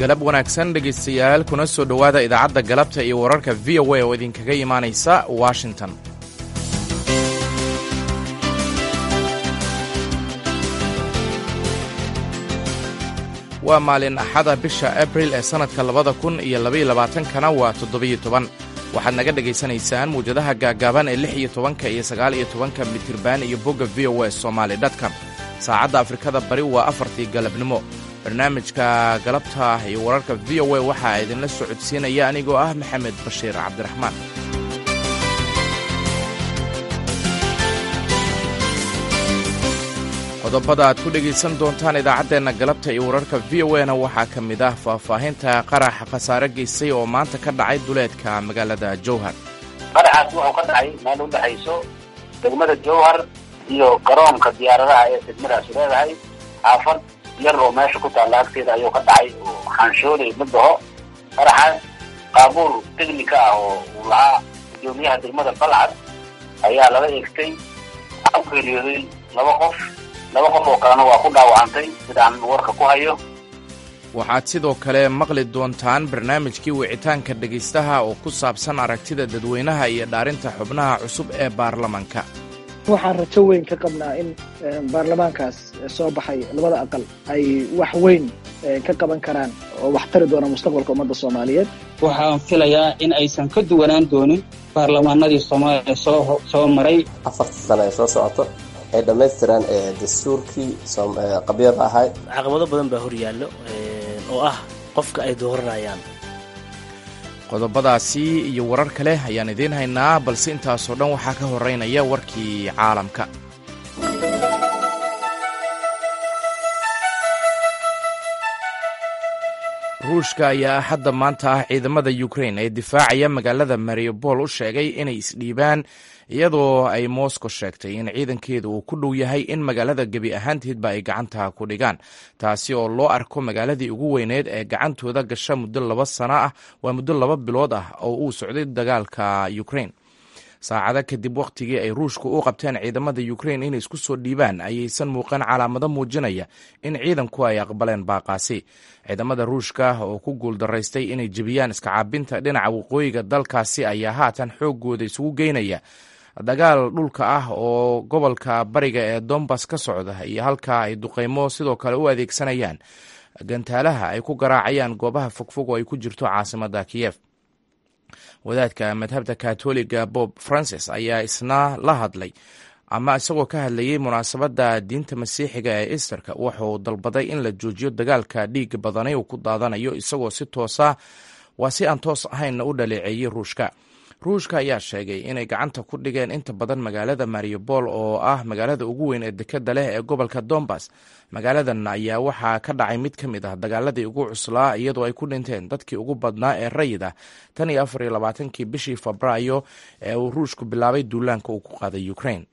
galab wanaagsan dhegaystayaal kuna soo dhowaada idaacadda galabta iyo wararka v o a oo idinkaga imaanaysa washington waa maalin axada bisha abril ee sannadka labada kun iyo labaiyo labaatankana waa toddobiyo toban waxaad naga dhegaysanaysaan muwjadaha gaaggaaban ee lix iyo tobanka iyo sagaal iyo tobanka mitirban iyo bogga v o a somaali dotcom saacadda afrikada bari waa afartii galabnimo barnaamijka galabta iyo wararka v o a waxaa idinla socodsiinaya anigoo ah maxamed bashiir cabdiraxmaan qodobada aad ku dhegaysan doontaan idaacaddeenna galabta iyo wararka v o a na waxaa ka mid ah faahfaahinta qarax khasaare geystay oo maanta ka dhacay duleedka magaalada jowhar qaraxaas wuxuu ka dhacay meel u dhexayso degmada jowhar iyo garoonka diyaaradaha ee degmadaasi leedahay xaafad yar oo meesha ku taalla agteeda ayuu ka dhacay oo xaanshooley madaho qaraxaas qaabuur teknika ah oo uu lahaa gudoomiyaha degmada balcad ayaa lala eegtay waxaa u geeriyooday laba qof laba qof oo kalena waa ku dhaawacantay sidaan warka ku hayo waxaad sidoo kale maqli doontaan barnaamijkii wicitaanka dhegaystaha oo ku saabsan aragtida dadweynaha iyo dhaarinta xubnaha cusub ee baarlamanka waxaan rajo weyn ka qabnaa in baarlamaankaas soo baxay labada aqal ay wax weyn ka qaban karaan oo wax tari doona mustaqbalka ummadda soomaaliyeed waxaan filayaa in aysan ka duwanaan doonin baarlamaanadii soomaaliya soo soo maray afarta sano ee soo socoto ay dhammaystiraan dastuurkii qabyada ahay caqabado badan baa hor yaallo oo ah qofka ay dooranayaan qodobadaasi iyo warar kale ayaan idiin haynaa balse intaasoo dhan waxaa ka horeynaya warkii caalamka ruushka ayaa hadda maanta ah ciidamada ukrain ee difaacaya magaalada mariupol u sheegay inay isdhiibaan iyadoo ay moscow sheegtay in ciidankeeda uu ku dhow yahay in magaalada gebi ahaanteedba ay gacanta ku dhigaan taasi oo loo arko magaaladii ugu weyneed ee gacantooda gasha muddo laba sano ah waa muddo laba bilood ah oo uu socday dagaalka ukrain saacado kadib wakhtigii ay ruushku u qabteen ciidamada ukrain inay isku soo dhiibaan ayaysan muuqan calaamado muujinaya in ciidanku ay aqbaleen baaqaasi ciidamada ruushka oo ku guuldaraystay inay jebiyaan iskacaabinta dhinaca waqooyiga dalkaasi ayaa haatan xooggooda isugu geynaya dagaal dhulka ah oo gobolka bariga ee dombas ka socda iyo halkaa ay duqeymo sidoo kale u adeegsanayaan gantaalaha ay ku garaacayaan goobaha fogfog oo ay ku jirto caasimada kiyef wadaadka madhabta katoliga bob francis ayaa isna la hadlay ama isagoo ka hadlayay munaasabadda diinta masiixiga ee easterka wuxuu dalbaday in la joojiyo dagaalka dhiiga badanay uu ku daadanayo isagoo si toosa waa si aan toos ahaynna u dhaleeceeyey ruushka ruushka ayaa sheegay inay gacanta ku dhigeen inta badan magaalada mariupol oo ah magaalada ugu weyn ee dekeda leh ee gobolka dombas magaaladan ayaa waxaa ka dhacay mid ka mid ah dagaaladii ugu cuslaa iyadoo ay ku dhinteen dadkii ugu badnaa ee rayid ah tan iyo afar iyo labaatankii bishii febraayo ee uu ruushku bilaabay duulaanka uu ku qaaday ukrain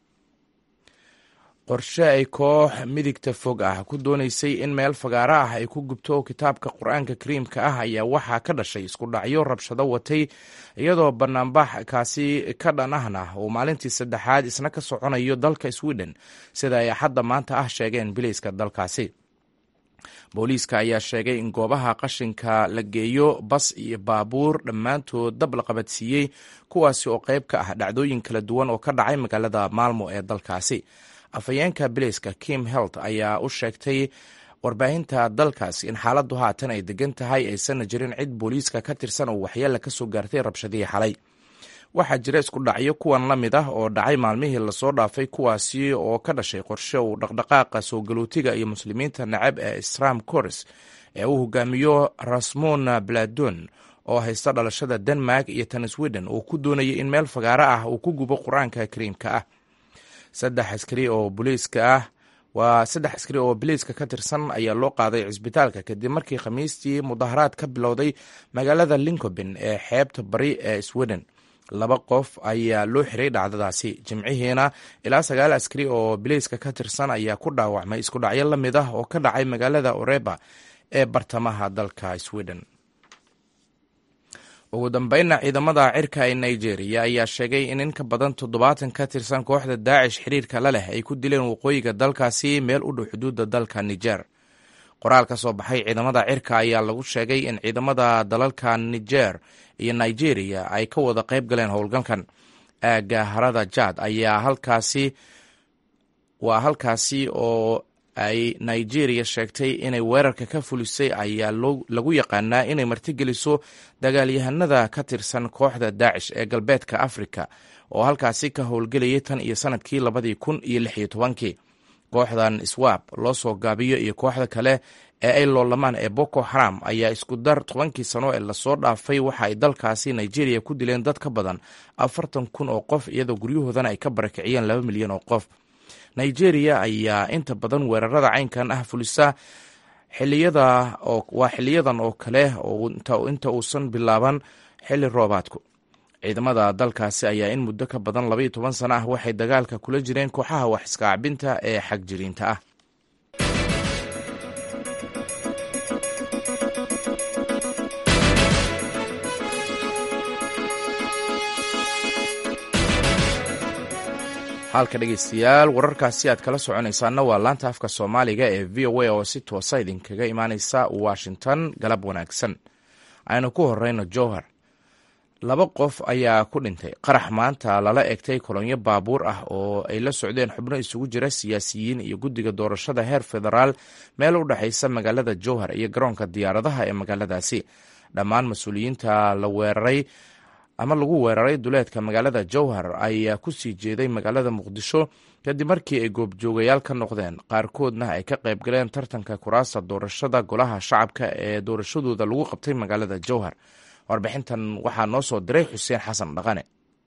qorshe ay koox midigta fog ah ku doonaysay in meel fagaaro ah ay ku gubto kitaabka qur-aanka kariimka ah ayaa waxaa ka dhashay isku dhacyo rabshado watay iyadoo banaanbax kaasi ka dhan ahna uu maalintii saddexaad isna ka soconayo dalka sweden sida ay axadda maanta ah sheegeen bilayska dalkaasi booliiska ayaa sheegay in goobaha qashinka la geeyo bas iyo baabuur dhammaantood dab la qabadsiiyey kuwaasi oo qayb ka ah dhacdooyin kala duwan oo ka dhacay magaalada maalmo ee dalkaasi afhayeenka bilayska kim helt ayaa u sheegtay warbaahinta dalkaas in xaaladdu haatan ay degan tahay aysanna jirin cid booliiska ka tirsan oo waxyeella ka soo gaartay rabshadihii xalay waxaa jira isku dhacyo kuwan la mid ah oo dhacay maalmihii lasoo dhaafay kuwaasi oo ka dhashay qorshe uu dhaqdhaqaaqa soo galootiga iyo muslimiinta nacab ee stram cors ee uu hogaamiyo rasmon bladon oo haysta dhalashada denmark iyo tan sweden uu ku doonayay in meel fagaaro ah uu ku gubo qur-aanka kariimka ah saddex askari oo booliiska ah waa saddex askari oo biliiska ka tirsan ayaa loo qaaday cisbitaalka kadib markii khamiistii mudaharaad ka bilowday magaalada lincoben ee xeebta bari ee sweden laba qof ayaa loo xiray dhacdadaasi jimcihiina ilaa sagaal askari oo biliiska ka tirsan ayaa ku dhaawacmay isku dhacyo la mid ah oo ka dhacay magaalada oreba ee bartamaha dalka sweden ugu dambeynna ciidamada cirka ee nigeria ayaa sheegay in in ka badan toddobaatan ka tirsan kooxda daacish xiriirka la leh ay ku dileen waqooyiga dalkaasi meel u dhow xuduudda dalka niger qoraal ka soo baxay ciidamada cirka ayaa lagu sheegay in ciidamada dalalka niger iyo nigeria ay ka wada qayb galeen howlgalkan aagga harada jad ayaa halkaasi waa halkaasi oo ay nigeria sheegtay inay weerarka ka fulisay ayaa lagu yaqaanaa inay martigeliso dagaalyahanada ka tirsan kooxda daacish ee galbeedka afrika oo halkaasi ka howlgelayay tan iyo sanadkii labadii kun iyo lix iyo tobankii kooxdan swab loo soo gaabiyo iyo kooxda kale ee ay loolamaan ee boko haram ayaa isku dar tobankii sano ee lasoo dhaafay waxa ay dalkaasi nigeria ku dileen dad ka badan afartan kun oo qof iyadoo guryahoodana ay ka barakiciyeen laba milyan oo qof nigeria ayaa inta badan weerarada caynkan ah fulisa xiliyada waa xiliyadan oo kale inta uusan bilaaban xilli roobaadku ciidamada dalkaasi ayaa in muddo ka badan labaiyo toban sano ah waxay dagaalka kula jireen kooxaha wax iskaacbinta ee xagjiriinta ah halka dhegeystayaal wararkaasi aad kala soconaysaana waa laanta afka soomaaliga ee v o a oo si toosa idinkaga imaaneysa washington galab wanaagsan aynu ku horeyno jowhar laba qof ayaa ku dhintay qarax maanta lala egtay kolonyo baabuur ah oo ay la socdeen xubno isugu jira siyaasiyiin iyo guddiga doorashada heer federaal meel u dhexaysa magaalada jowhar iyo garoonka diyaaradaha ee magaaladaasi dhammaan mas-uuliyiinta la weeraray ama lagu weeraray duleedka magaalada jowhar ayaa ku sii jeeday magaalada muqdisho kadib markii ay goobjoogayaal ka noqdeen qaarkoodna ay ka qayb galeen tartanka kuraasta doorashada golaha shacabka ee doorashadooda lagu qabtay magaalada jowhar warbixintan waxaa noo soo diray xuseen xasan dhaqane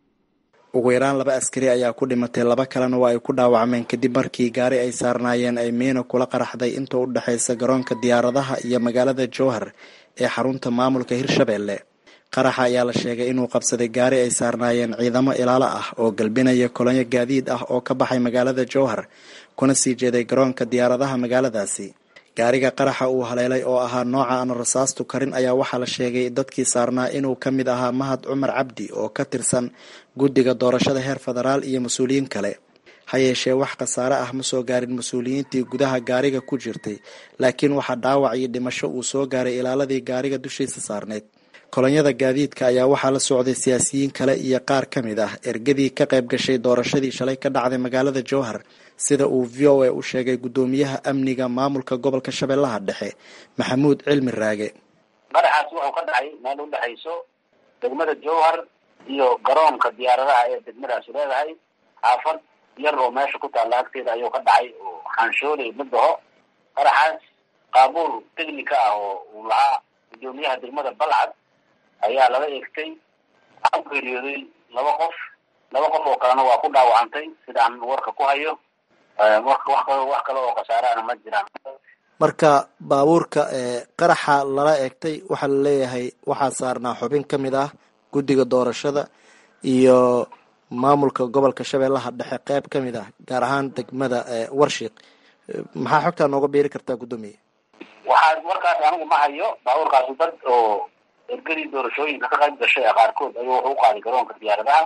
ugu yaraan laba askari ayaa ku dhimatay laba kalena waa ay ku dhaawacmeen kadib markii gaari ay saarnaayeen ay miino kula qaraxday inta u dhexaysa garoonka diyaaradaha iyo magaalada jowhar ee xarunta maamulka hirshabelle qaraxa ayaa la sheegay inuu qabsaday gaari ay saarnaayeen ciidamo ilaalo ah oo galbinaya kolonyo gaadiid ah oo ka baxay magaalada jowhar kuna sii jeeday garoonka diyaaradaha magaaladaasi gaariga qaraxa uu haleelay oo ahaa nooca aan rasaastu karin ayaa waxaa la sheegay dadkii saarnaa inuu ka mid ahaa mahad cumar cabdi oo ka tirsan guddiga doorashada heer federaal iyo mas-uuliyiin kale ha yeeshee wax khasaare ah ma soo gaarin mas-uuliyiintii gudaha gaariga ku jirtay laakiin waxaa dhaawac iyo dhimasho uu soo gaaray ilaaladii gaariga dushiisa saarneyd kolonyada gaadiidka ayaa waxaa la socday siyaasiyiin kale iyo qaar ka mid ah ergadii ka qayb gashay doorashadii shalay ka dhacday magaalada jowhar sida uu v o a u sheegay guddoomiyaha amniga maamulka gobolka shabeellaha dhexe maxamuud cilmi raage qaraxaas wuxuu ka dhacay meel u dhexayso degmada jowhar iyo garoonka diyaaradaha ee degmadaasi leedahay xaafad yar oo meesha ku taalla agteeda ayuu ka dhacay oo xaanshooley madaho qaraxaas qaabuur technica ah oo uu lahaa guddoomiyaha degmada balcad ayaa lala eegtay waxaa ku geeriyooday laba qof laba qof oo kalena waa ku dhaawacantay sidaan warka ku hayo wax wax kale oo khasaarahana ma jiraan marka baabuurka qaraxa lala eegtay waxaa la leeyahay waxaa saarnaa xubin ka mid ah guddiga doorashada iyo maamulka gobolka shabeellaha dhexe qeyb ka mid ah gaar ahaan degmada warshiiq maxaa xogtaa nooga beeri kartaa guddoomiye waxaa warkaas anigu ma hayo baabuurkaasi dad oo ergadii doorashooyinka ka qayb gashay qaarkood ayuu wuxuu u qaaday garoonka diyaaradaha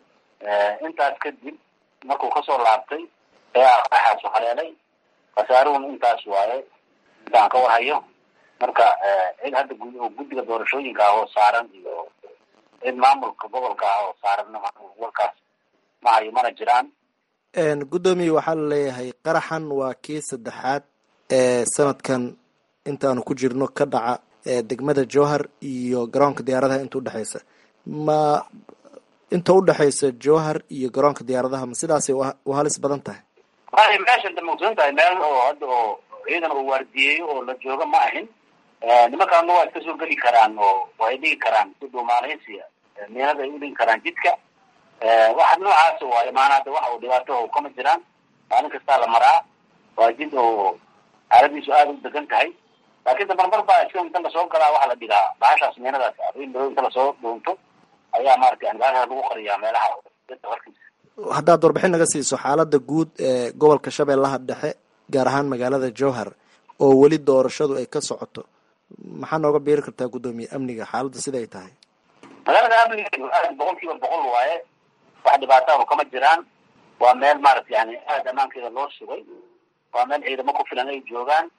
intaas kadib markuu kasoo laabtay ayaa qaraxaasu haleelay khasaaruhun intaas waaye intaan ka warhayo marka cid hadda guddiga doorashooyinka ah oo saaran iyo cid maamulka gobolka ah oo saaranna warkaas ma hayo mana jiraan guddoomiye waxaa la leeyahay qaraxan waa kii saddexaad ee sanadkan intaanu ku jirno ka dhaca degmada jowhar iyo garoonka diyaaradaha inta udhexaysa ma inta udhexaysa jowhar iyo garoonka diyaaradaha ma sidaasay u halis badan tahay waay meesha da mogsan tahay meel oo hadda oo ciidan oo waardiyeeyo oo la jooga ma ahin nimankaana waa iska soo geli karaan oo way dhigi karaan si dhuumaaleysiya miinada ay udhigi karaan jidka waxa noocaas waayo maana hadda waxa uu dhibaato kama jiraan maalin kastaa la maraa waa jid oo xaaladiisu aada u degan tahay laakiin damarmar baa iska inta lasoo galaa waxaa la dhigaa bahashaas miinadaas arrin madow inta lasoo dhuunto ayaa maaragtay bahashaas lagu qariyaa meelaha jidka hortiisa haddaad warbixin naga siiso xaalada guud ee gobolka shabeellaha dhexe gaar ahaan magaalada jowhar oo weli doorashadu ay ka socoto maxaa nooga beeri kartaa guddoomiye amniga xaaladda siday tahay magaalada amniga aad boqol kiiba boqol waaye wax dhibaatahu kama jiraan waa meel maaragta yani aada ammaankeeda loo sugay waa meel ciidamo ku filan ay joogaan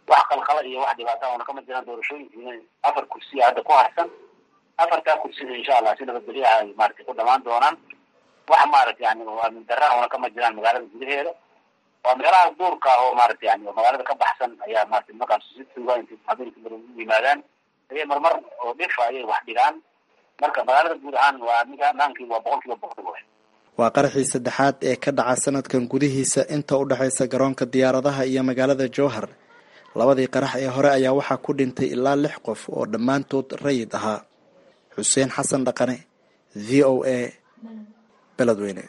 wax qalqala iyo wax dhibaata oona kama jiraan doorashooyinkiina afar kursiya hadda ku harsan afartaa kursida insha allah si nabadgelyaha ay maaragtay ku dhamaan doonaan wax maaragta yani oo aamin darra oona kama jiraan magaalada gudaheeda waa meelaha duurka ah oo maaragta yani magaalada ka baxsan ayaa maarata markaas si tuuga intay habeenkii mar u yimaadaan ayay marmar oo dhifa ayay wax dhigaan marka magaalada guud ahaan waa ninka amaankii waa boqol kiiba boqol wey waa qaraxii saddexaad ee ka dhaca sanadkan gudihiisa inta u dhexaysa garoonka diyaaradaha iyo magaalada jowhar labadii qarax ee hore ayaa waxaa ku dhintay ilaa lix qof oo dhammaantood rayid ahaa xuseen xasan dhaqane v o a beledweyne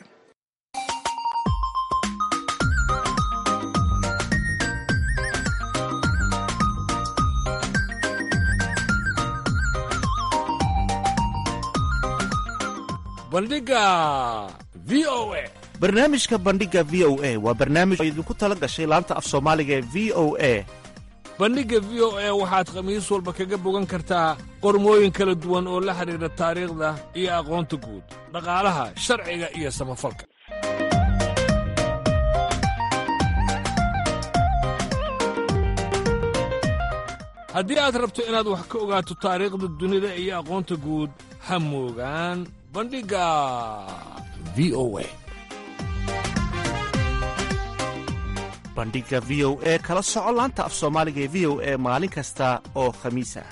bandhiga v o a barnaamijka bandhiga v o a waa barnaamij oo idinku tala gashay laanta af soomaaliga ee v o a bandhigga v o a waxaad khamiis walba kaga bogan kartaa qormooyin kala duwan oo la xidhiidha taariikhda iyo aqoonta guud dhaqaalaha sharciga iyo samafalka haddii aad rabto inaad wax ka ogaato taariikhda dunida iyo aqoonta guud ha moogaan bandhigga v o a bandhiga v o e kala soco laanta af soomaaliga ee v o e maalin kasta oo khamiis ah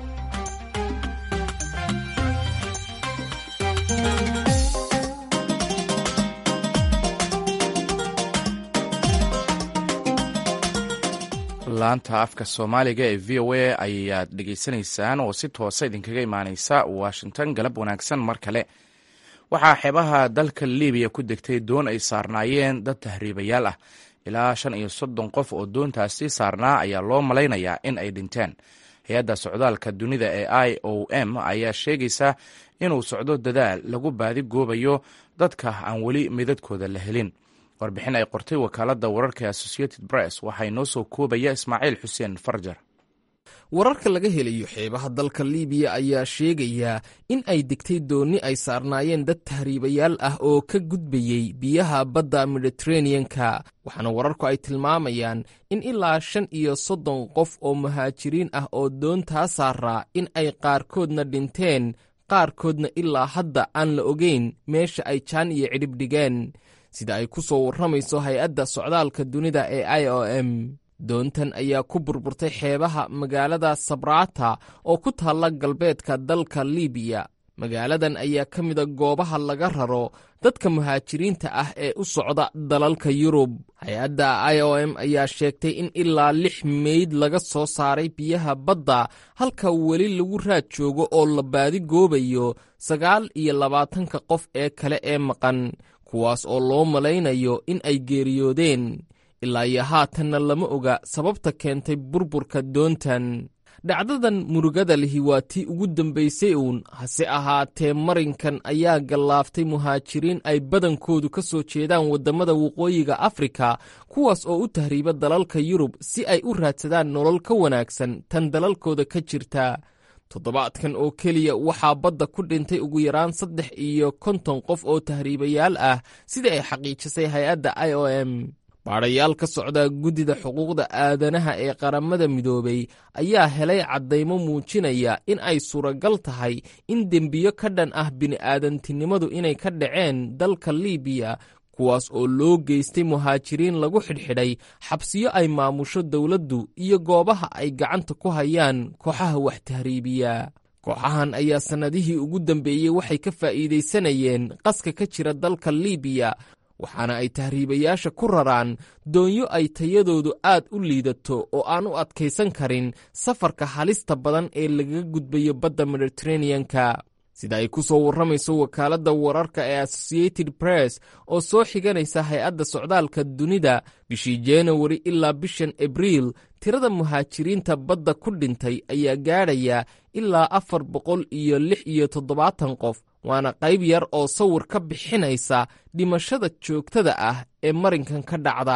laanta afka soomaaliga ee v o a ayaad dhegaysanaysaan oo si toosa idinkaga imaaneysa washington galab wanaagsan mar kale waxaa xeebaha dalka libiya ku degtay doon ay saarnaayeen dad tahriibayaal ah ilaa shan iyo soddon qof oo doontaasi saarnaa ayaa loo malaynayaa in ay dhinteen hay-adda socdaalka dunida ee i o m ayaa sheegaysa inuu socdo dadaal lagu baadi goobayo dadka aan weli midadkooda la helin warbixin ay qortay wakaaladda wararka associated press waxaa inoo soo koobaya ismaaciil xuseen farjar wararka laga helayo xeebaha dalka liibiya ayaa sheegaya in ay degtay doonni ay saarnaayeen dad tahriibayaal ah oo ka gudbayey biyaha badda mediteraneanka waxaana wararku ay tilmaamayaan in ilaa shan iyo soddon qof oo muhaajiriin ah oo doontaa saaraa in ay qaarkoodna dhinteen qaarkoodna ilaa hadda aan la ogeyn meesha ay jaan iyo cidhib dhigeen sida ay ku soo warramayso hay-adda socdaalka dunida ee i o m doontan ayaa ku burburtay xeebaha magaalada sabrata oo ku taalla galbeedka dalka libiya magaaladan ayaa ka mida goobaha laga raro dadka muhaajiriinta ah ee u socda dalalka yurub hay-adda i o m ayaa sheegtay in ilaa lix meyd laga soo saaray biyaha badda halka weli lagu raad joogo oo la baadi goobayo sagaal iyo labaatanka qof ee kale ee maqan kuwaas oo loo malaynayo in ay geeriyoodeen ilaa iyo haatanna lama oga sababta keentay burburka doontan dhacdadan murugada lihi waa tii ugu dambaysay uun hase ahaatee marinkan ayaa gallaaftay muhaajiriin ay badankoodu ka soo jeedaan waddamada waqooyiga afrika kuwaas oo u tahriiba dalalka yurub si ay u raadsadaan nolol ka wanaagsan tan dalalkooda ka jirta toddobaadkan oo keliya waxaa badda ku dhintay ugu yaraan saddex iyo konton qof oo tahriibayaal ah sida ay xaqiijisay hay-adda i o m baadhayaal ka socda guddida xuquuqda aadanaha ee qaramada midoobay ayaa helay caddaymo muujinaya in ay suuragal tahay in dembiyo ka dhan ah bini'aadantinimadu inay ka dhaceen dalka liibiya kuwaas oo loo geystay muhaajiriin lagu xidhxidhay xabsiyo ay maamusho dowladdu iyo goobaha ay gacanta ku hayaan kooxaha wax tahriibiya kooxahan ayaa sannadihii ugu dambeeyey waxay ka faa'iidaysanayeen qaska ka jira dalka liibiya waxaana ay tahriibayaasha ku raraan doonyo ay tayadoodu aad u liidato oo aan u adkaysan karin safarka halista badan ee lagaga gudbayo badda mediteraneanka sida ay ku soo warramayso wakaaladda wararka ee associated press oo soo xiganaysa hay-adda socdaalka dunida bishii januari ilaa bishan abriil tirada muhaajiriinta badda ku dhintay ayaa gaadhaya ilaa afar boqol iyo lix iyo toddobaatan qof waana qayb yar oo sawir ka bixinaysa dhimashada joogtada ah ee marinkan ka dhacda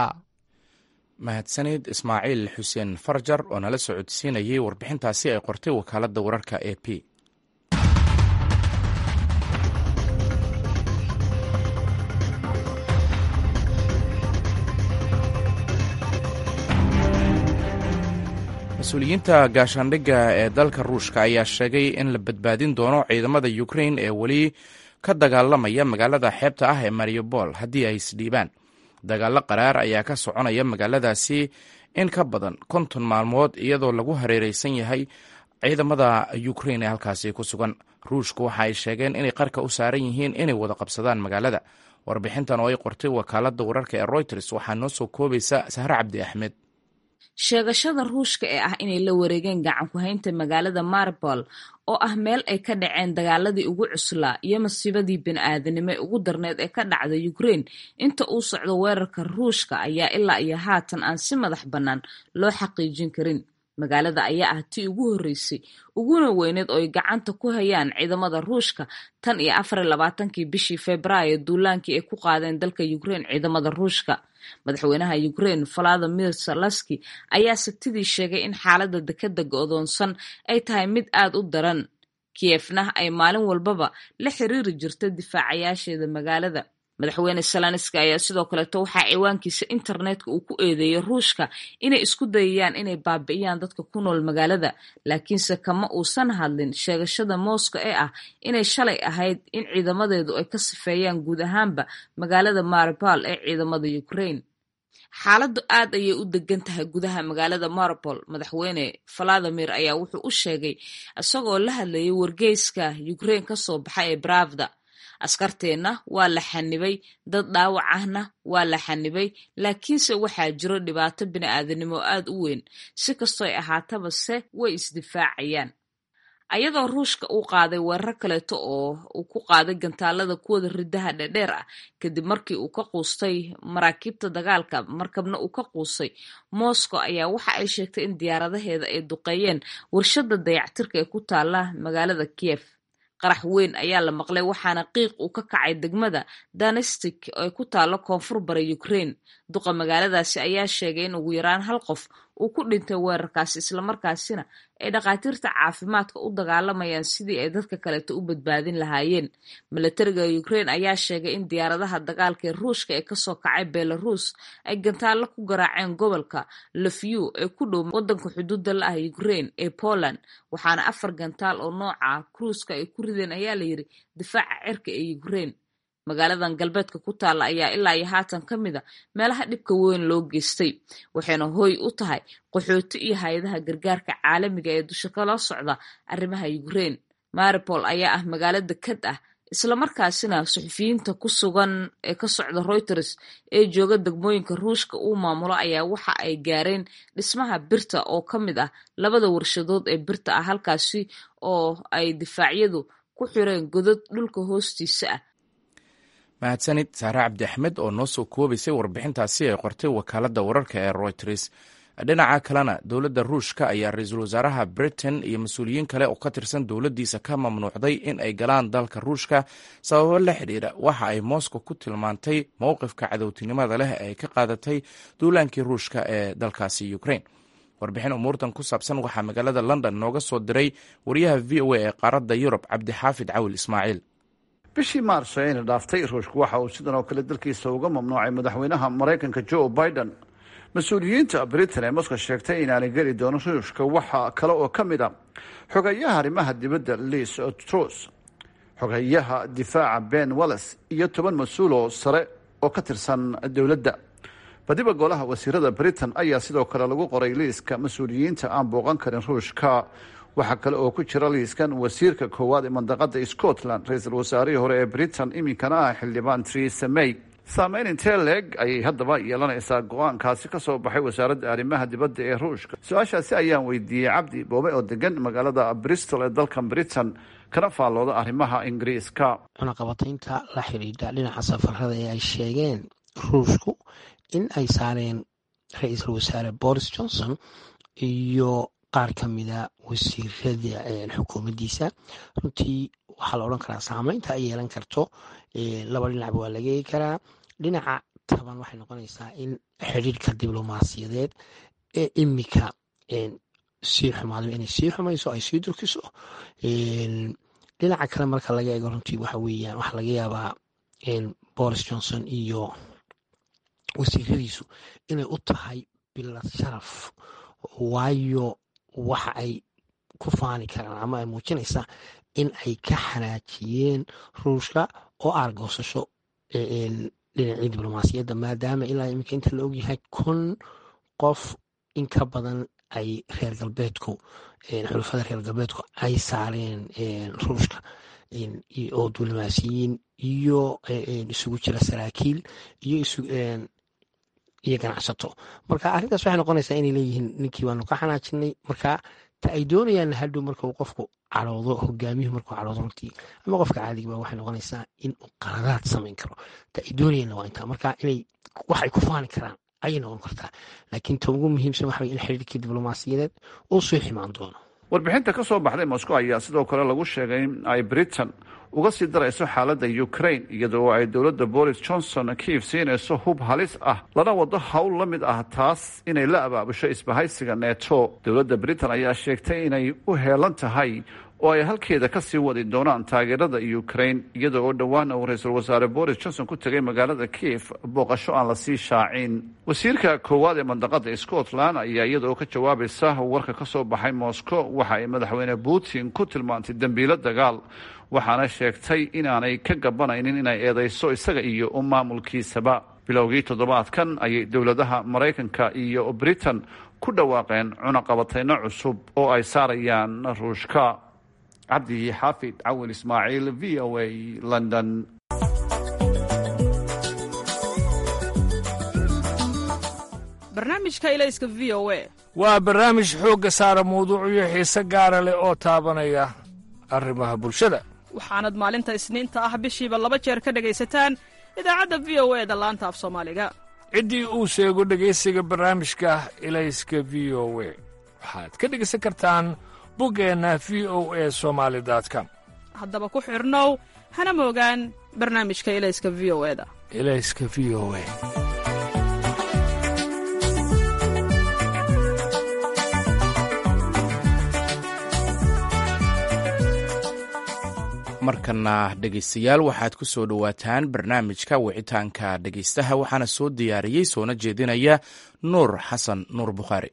mahadsanid ismaaciil xuseen farjar oo nala socodsiinayay warbixintaasi ay qortay wakaaladda wararka e p mas-uuliyiinta gaashaandhigga ee dalka ruushka ayaa sheegay in la badbaadin doono ciidamada ukrain ee weli ka dagaalamaya magaalada xeebta ah ee mariupol haddii ay isdhiibaan dagaallo qaraar ayaa ka soconaya magaaladaasi in ka badan konton maalmood iyadoo lagu hareereysan yahay ciidamada ukrain ee halkaasi ku sugan ruushku waxa ay sheegeen inay qarka u saaran yihiin inay wada qabsadaan magaalada warbixintan oo ay qortay wakaaladda wararka ee royters waxaa noo soo koobaysa sahre cabdi axmed sheegashada ruushka ee ah inay la wareegeen gacan ku-haynta magaalada maribol oo ah meel ay ka dhaceen dagaaladii ugu cuslaa iyo masiibadii bini-aadanimo ee ugu darneyd ee ka dhacda ukrain inta uu socdo weerarka ruushka ayaa ilaa iyo haatan aan si madax bannaan loo xaqiijin karin magaalada ayaa ah tii ugu horreysay uguna weyneed oo ay gacanta ku hayaan ciidamada ruushka tan iyo afar iyo labaatankii bishii februaayo duulaankii ay ku qaadeen dalka ukrain ciidamada ruushka madaxweynaha ukrain valadimir salaski ayaa sabtidii sheegay in xaaladda dekadda go-doonsan ay tahay mid aad u daran kiyefna ay maalin walbaba la xiriiri jirta difaacayaasheeda magaalada madaxweyne salanski ayaa sidoo kaleeto waxaa ciwaankiisa internetka uu ku eedeeyey ruushka inay isku dayayaan inay baabi'iyaan dadka ku nool magaalada laakiinse kama uusan hadlin sheegashada moscow ee ah inay shalay ahayd in ciidamadeedu ay ka sifeeyaan guud ahaanba magaalada maribol ee ciidamada ukrain xaaladdu aad ayay u degan tahay gudaha magaalada maribol madaxweyne valadimir ayaa wuxuu u sheegay isagoo la hadlayay wargeyska ukrain kasoo baxa ee bravda askarteenna waa la xanibay dad dhaawac ahna waa la xanibay laakiinse waxaa jiro dhibaato bini-aadanimo aad u weyn si kastoo ay ahaataba se way isdifaacayaan ayadoo ruushka uu qaaday weerar kaleeto oo uu ku qaaday gantaalada kuwada ridaha dhedheer ah kadib markii uu ka quustay maraakiibta dagaalka markabna uu ka quustay moscow ayaa waxa ay sheegtay in diyaaradaheeda ay duqeeyeen warshada dayactirka ee ku taala magaalada kiev qarax weyn ayaa la maqlay waxaana qiiq uu ka kacay degmada danestik ee ku taalo koonfur bara ukrain duqa magaaladaasi ayaa sheegay in ugu yaraan hal qof uu ku dhintay weerarkaasi islamarkaasina ay dhakhaatiirta caafimaadka u dagaalamayaan sidii ay dadka kaleeto u badbaadin lahaayeen milatariga ukrain ayaa sheegay in diyaaradaha dagaalka ee ruushka ee kasoo kacay belarus ay gantaallo ku garaaceen gobolka lofyu ee ku dhow wadanka xuduudda la ah ukrain ee poland waxaana afar gantaal oo nooca kruuska ay ku rideen ayaa layidhi difaaca cirka ee ukrain magaaladan galbeedka ku taalla ayaa ilaa iyo haatan ka mid a meelaha dhibka weyn loo geystay waxayna hooy u tahay qaxooti iyo hay-adaha gargaarka caalamiga ee dusha kala socda arrimaha ukrain maripol ayaa ah magaalo dekad ah islamarkaasina suxufiyiinta ku sugan ee ka socda reuters ee jooga degmooyinka ruushka uu maamulo ayaa waxa ay gaareen dhismaha birta oo ka mid ah labada warshadood ee birta ah halkaasi oo ay difaacyadu ku xireen godad dhulka hoostiisa ah mahadsanid saare cabdi axmed oo noo soo koobaysay warbixintaasi ay qortay wakaaladda wararka ee royters dhinaca kalena dowladda ruushka ayaa ra-iisul wasaaraha britain iyo mas-uuliyiin kale oo ka tirsan dowladdiisa ka mamnuucday in ay galaan dalka ruushka sababo la xidhiira waxa ay moscow ku tilmaantay mowqifka cadowtinimada leh ee ay ka qaadatay duulaankii ruushka ee dalkaasi ukrain warbixin umuurtan ku saabsan waxaa magaalada london nooga soo diray wariyaha v o a ee qaaradda yurub cabdixaafid cawil ismaaciil bishii maarso ayna dhaaftay ruushku waxa uu sidan oo kale dalkiisa uga mamnuucay madaxweynaha maraykanka joe biden mas-uuliyiinta britain ee moscow sheegtay inaanay geli doono ruushka waxa kale oo ka mid a xogayaha arrimaha dibadda liis trus xogayaha difaaca ben walles iyo toban mas-uul oo sare oo ka tirsan dowladda badiba golaha wasiirada britain ayaa sidoo kale lagu qoray liiska mas-uuliyiinta aan booqan karin ruushka waxaa kale oo ku jira liiskan wasiirka koowaad ee mandaqada scotland ra-iisul wasaarihii hore ee britain iminkana ah xildhibaan theresa may saameyn intee leeg ayay haddaba yeelanaysaa go-aankaasi ka soo baxay wasaaradda arrimaha dibadda ee ruushka su-aashaasi ayaan weydiiyey cabdi boobe oo degan magaalada bristol ee dalkan britain kana faallooda arrimaha ingiriiska cunaqabataynta la xidhiidha dhinaca safarada ee ay sheegeen ruushku in ay saareen ra-iisul wasaare boris johnson iyo qaar ka mida wasiirada xukuumaddiisa runtii waxaa la odhan karaa saameynta ay yeelan karto laba dhinacba waa laga eegi karaa dhinaca taban waxay noqonaysaa in xidhiirka diblomaasiyadeed ee imika sii xumaado inay sii xumayso ay sii durkiso dhinaca kale marka laga eego runtii waxa weeyaan waxaa laga yaabaa boris johnson iyo wasiiradiisu inay u tahay bilad sharaf waayo waxa ay ku faani karaan ama ay muujinaysaa in ay ka xanaajiyeen ruushka oo aargoosasho dhinacii diblomaasiyadda maadaama ilaa iminka inta la ogyahay kun qof in ka badan ay reer galbeedku xulafada reer galbeedku ay saareen ruushka oo diblomaasiyiin iyo isugu jira saraakiil iyo iyo ganacsato marka arrintaas waxay noqonaysaa inay leeyihiin ninkii waanu ka xanaajinay marka ta ay doonayaan hadhow marka uu qofku caloodo hogaamiyuhu markuu caloodo runtii ama qofka caadigiba waxay noqonaysaa in uu qaladaad samayn karo ta ay doonayaanna waa intaa marka inay wax ay ku faani karaan ayay noqon kartaa laakiin ta ugu muhiimsan waxa in xiriirkii diblomaasiyadeed uu soo ximaan doono warbixinta ka soo baxday moscow ayaa sidoo kale lagu sheegay in ay britain uga sii darayso xaaladda ukraine iyadoo ay dowladda boris johnson kiif siinayso hub halis ah lana wado howl la mid ah taas inay la abaabusho isbahaysiga neto dowladda britain ayaa sheegtay inay u heelan tahay oo ay halkeeda ka sii wadi doonaan taageerada ukraine iyada oo dhowaana uu ra-iisul wasaare boris johnson ku tegay magaalada kiif booqasho aan lasii shaacin wasiirka koowaad ee mandaqada scotland ayaa iyada oo ka jawaabaysa warka ka soo baxay moscow waxa ay madaxweyne putin ku tilmaantay dembiilo dagaal waxaana sheegtay inaanay ka gabanaynin inay eedeyso isaga iyo maamulkiisaba bilowgii toddobaadkan ayay dowladaha maraykanka iyo britain ku dhawaaqeen cunaqabateyno cusub oo ay saarayaan ruushka cabdi xaafid cawin ismaaciil v o a london barnaamijka ilayska v o a waa barnaamij xoogga saara mawduucyo xiise gaara leh oo taabanaya arrimaha bulshada waxaanad maalinta isniinta ah bishiiba laba jeer ka dhegaysataan idaacadda v o e da laanta af soomaaliga ciddii uu sheego dhegaysiga barnaamijka ilayska v o we waxaad ka dhegaysan kartaan buggeenna v o e somaali com haddaba ku xidhnow hana moogaan barnaamijka ilayska v o eda ilayska v o e markana dhegaystayaal waxaad ku soo dhowaataan barnaamijka wicitaanka dhegaystaha waxaana soo diyaariyey soona jeedinaya nuur xasan nuur bukhaari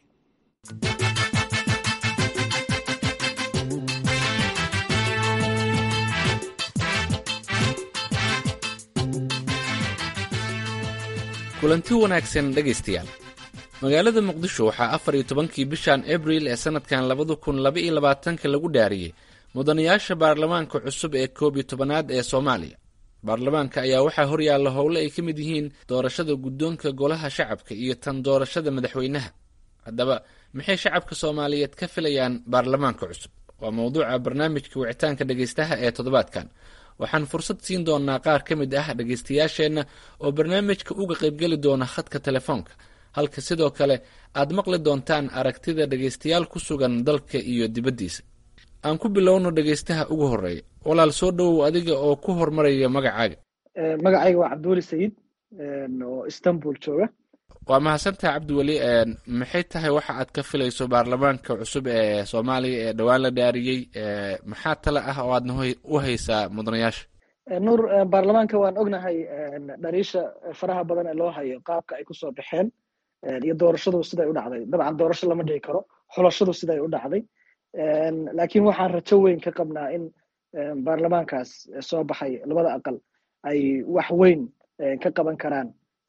kulanti wanaagsan dhegaystayaal magaalada muqdisho waxaa afar iyo tobankii bishan abril ee sannadkan labada kun laba iyo labaatanka lagu dhaariyey mudanayaasha baarlamaanka cusub ee koob iyo tobanaad ee soomaaliya baarlamaanka ayaa waxaa horyaalla howle ay ka mid yihiin doorashada guddoonka golaha shacabka iyo tan doorashada madaxweynaha haddaba maxay shacabka soomaaliyeed ka filayaan baarlamaanka cusub waa mowduuca barnaamijka wicitaanka dhegaystaha ee toddobaadkan waxaan fursad siin doonaa qaar ka mid ah dhegaystayaasheenna oo barnaamijka uga qaybgeli doona khadka telefoonka halka sidoo kale aad maqli doontaan aragtida dhegaystayaal ku sugan dalka iyo dibaddiisa aan ku bilowno dhegaystaha ugu horeeya walaal soo dhowow adiga oo ku hormaraya magacaaga magacayga waa cabdiweli sayid oo istanbul jooga waa mahadsantaha cabdiweli maxay tahay waxa aad ka filayso baarlamaanka cusub ee soomaaliya ee dhowaan la dhaariyey maxaa tale ah oo aadna u haysaa mudanayaasha nuur baarlamaanka waan ognahay dhaliisha faraha badan ee loo hayo qaabka ay kusoo baxeen iyo doorashadu siday u dhacday dabcan doorasho lama dhihi karo xulashadu siday u dhacday laakiin waxaan rajo weyn ka qabnaa in baarlamaankaas soo baxay labada aqal ay wax weyn ka qaban karaan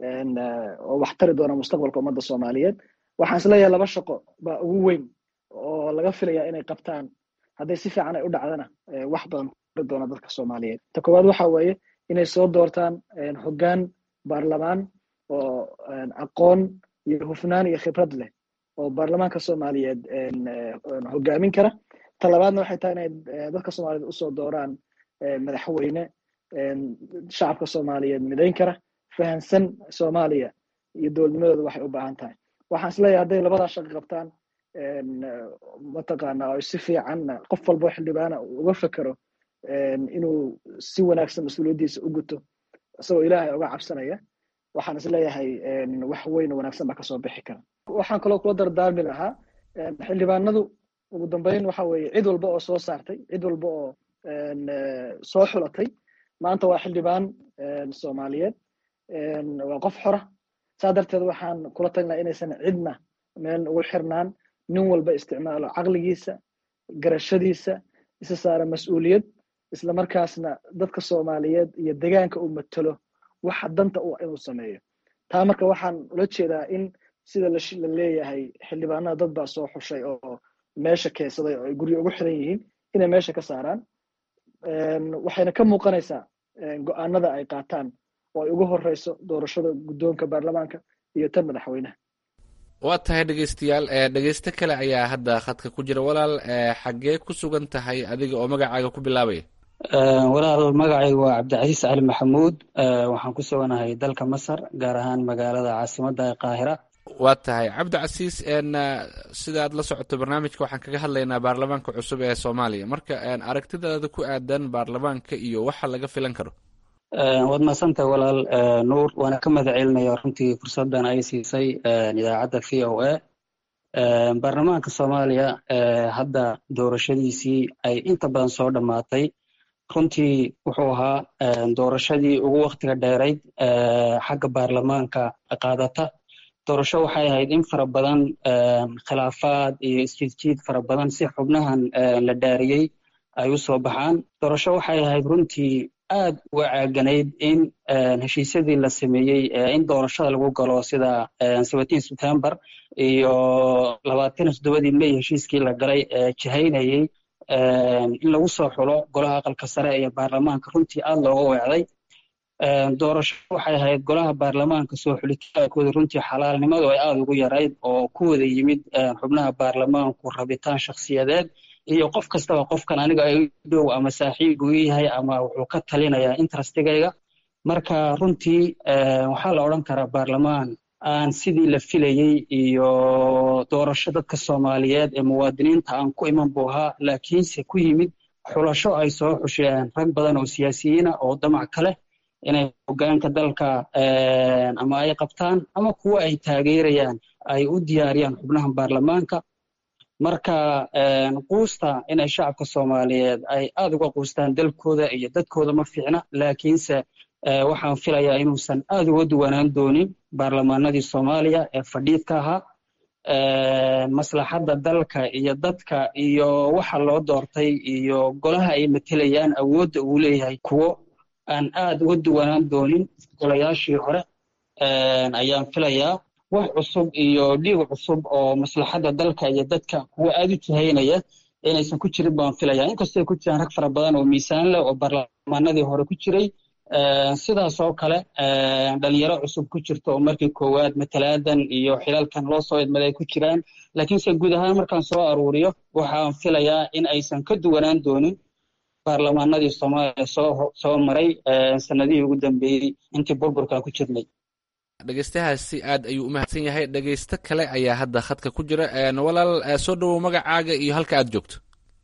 oo wax tari doona mustaqbalka ummadda soomaaliyeed waxaan isleeyahay laba shaqo baa ugu weyn oo laga filaya inay qabtaan hadday si fiican ay u dhacdana wax badan tari doona dadka soomaaliyeed ta koowaad waxa weeye inay soo doortaan hoggaan baarlamaan oo aqoon iyo hufnaan iyo khibrad leh oo baarlamaanka soomaaliyeed hogaamin kara ta labaadna waxay tahay inay dadka soomaaliyeed usoo dooraan madaxweyne shacabka soomaaliyeed midayn kara fahansan soomaaliya iyo dowladnimadooda waxay u baahan tahay waxaan isleeyahay hadday labadaa shaqo qabtaan mataqaana oo si fiican qof walbo xildhibaana uga fekero inuu si wanaagsan mas-uuliyaddiisa u guto isagoo ilaahay uga cabsanaya waxaan isleeyahay wax weyn oo wanaagsan baa kasoo bixi kara waxaan kaloo kula dardaarmi lahaa xildhibaanadu ugu dambeyn waxa weeye cid walba oo soo saartay cid walba oo soo xulatay maanta waa xildhibaan soomaaliyeed waa qof xora saa darteed waxaan kula talin lahaa inaysan cidna meel ugu xirnaan nin walba isticmaalo caqligiisa garashadiisa isa saara mas-uuliyad isla markaasna dadka soomaaliyeed iyo degaanka uu matalo waxa danta u inuu sameeyo taa marka waxaan ula jeedaa in sida la leeyahay xildhibaanada dad baa soo xushay oo meesha keensaday oo ay guryo ugu xiran yihiin inay meesha ka saaraan waxayna ka muuqanaysaa go-aanada ay qaataan oo ay ugu horeyso doorashada guddoonka baarlamaanka iyo tan madaxweynaha waa tahay dhegeystayaal dhegeysto kale ayaa hadda khadka ku jira walaal xaggee ku sugan tahay adiga oo magacaaga ku bilaabaya walaal magacaygu waa cabdicasiis cali maxamuud waxaan ku suganahay dalka masar gaar ahaan magaalada caasimadda ee qaahira waa tahay cabdicasiis sidaad la socoto barnaamijka waxaan kaga hadlaynaa baarlamaanka cusub ee soomaaliya marka aragtidaada ku aadan baarlamaanka iyo waxa laga filan karo waad mahadsantahay walaal nuur waana ka mahad celinaya runtii fursaddan ay siisay idaacadda v o a baarlamaanka soomaaliya hadda doorashadiisii ay inta badan soo dhammaatay runtii wuxuu ahaa doorashadii ugu waktiga dheerayd xagga baarlamaanka qaadata doorasho waxay ahayd in fara badan khilaafaad iyo isjiidjiid fara badan si xubnahan la dhaariyey ay u soo baxaan doorasho waxay ahayd runtii aad uga caaganayd in heshiisyadii la sameeyey in doorashada lagu galo sida september iyo labaatan toddobadii may heshiiskii la galay jihaynayey in lagu soo xulo golaha aqalka sare iyo baarlamaanka runtii aad looga weecday doorasho waxay ahayd golaha baarlamaanka soo xulitaankooda runtii xalaalnimadu ay aada ugu yarayd oo ku wada yimid xubnaha baarlamaanku rabitaan shakhsiyadeed iyo qof kastaba qofkan aniga ay dhow ama saaxiib uu yahay ama wuxuu ka talinayaa interestigayga marka runtii waxaa la odhan karaa baarlamaan aan sidii la filayey iyo doorasho dadka soomaaliyeed ee muwaadiniinta aan ku iman buu ahaa laakiinse ku yimid xulasho ay soo xusheen rag badan oo siyaasiyiina oo damac ka leh inay hogaanka dalka ama ay qabtaan ama kuwo ay taageerayaan ay u diyaariyaan xubnaha baarlamaanka marka quusta inay shacabka soomaaliyeed ay aada uga quustaan dalkooda iyo dadkooda ma fiicna laakiinse waxaan filayaa inuusan aada uga duwanaan doonin baarlamaanadii soomaaliya ee fadhiidka ahaa maslaxadda dalka iyo dadka iyo waxa loo doortay iyo golaha ay matelayaan awoodda uu leeyahay kuwo aan aada uga duwanaan doonin golayaashii hore ayaan filayaa wax cusub iyo dhiig cusub oo maslaxadda dalka iyo dadka kuwa aada u jihaynaya inaysan ku jirin baan filayaa inkastoo ay ku jiraan rag fara badan oo miisaan leh oo baarlamaanadii hore ku jiray sidaas oo kale dhalinyaro cusub ku jirto oo markii koowaad matalaadan iyo xilalkan loo soo idmaday ay ku jiraan laakiinse guud ahaan markaan soo aruuriyo waxaan filayaa in aysan ka duwanaan doonin baarlamaanadii soomaaliya soo soo maray sanadihii ugu dambeeyey intii burburkan ku jirnay dhegeystahaasi aad ayuu u mahadsan yahay dhegeysto kale ayaa hadda khadka ku jira walaal soo dhowow magacaaga iyo halka aad joogto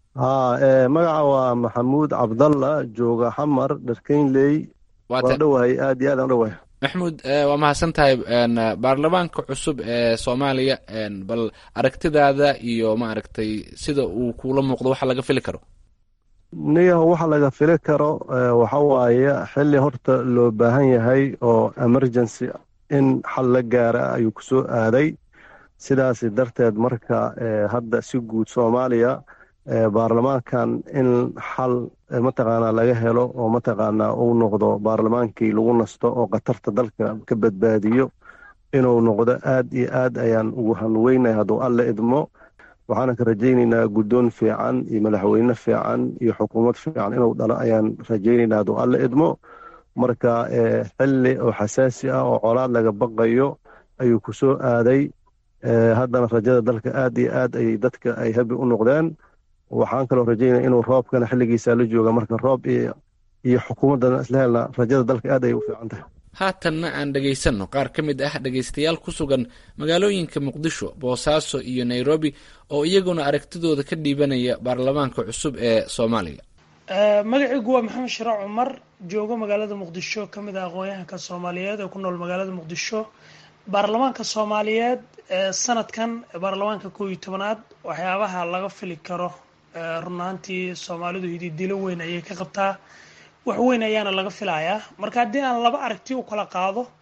haa magaca waa maxamuud cabdalla jooga xamar dharkeynley waa dhowahay aad iyo aad aan dhowahay maxmuud waa mahadsan tahay baarlamaanka cusub ee soomaaliya bal aragtidaada iyo maaragtay sida uu kuula muuqdo waxa laga fili karo niyaho waxa laga fili karo waxa waaye xilli horta loo baahan yahay oo emergency in xal la gaara ayuu ku soo aaday sidaas darteed marka hadda si guud soomaaliya baarlamaankan in xal mataqaanaa laga helo oo mataqaanaa uu noqdo baarlamaankii lagu nasto oo khatarta dalka ka badbaadiyo inuu noqdo aad iyo aad ayaan ugu hanweynay hadduu alle idmo waxaana ka rajaynaynaa guddoon fiican iyo madaxweyne fiican iyo xukuumad fiican inuu dhalo ayaan rajaynaynaa hadduu alle idmo marka xilli oo xasaasi ah oo colaad laga baqayo ayuu ku soo aaday haddana rajada dalka aad iyo aad ayay dadka ay habi u noqdeen waxaan kaloo rajaynaya inuu roobkana xilligiisa la jooga marka roob iyo xukuumaddana isla helna rajada dalka aad ayay u fiican tahay haatanna aan dhegaysanno qaar ka mid ah dhegaystayaal ku sugan magaalooyinka muqdisho boosaaso iyo nairobi oo iyaguna aragtidooda ka dhiibanaya baarlamaanka cusub ee soomaaliya magacaygu waa maxamed shiraac cumar joogo magaalada muqdisho ka mid ah aqoon-yahanka soomaaliyeed ee ku nool magaalada muqdisho baarlamaanka soomaaliyeed ee sanadkan baarlamaanka koob iyo tobanaad waxyaabaha laga fili karo runaantii soomaalidu hididilo weyn ayay ka qabtaa wax weyn ayaana laga filayaa marka haddii aan laba aragti u kala qaado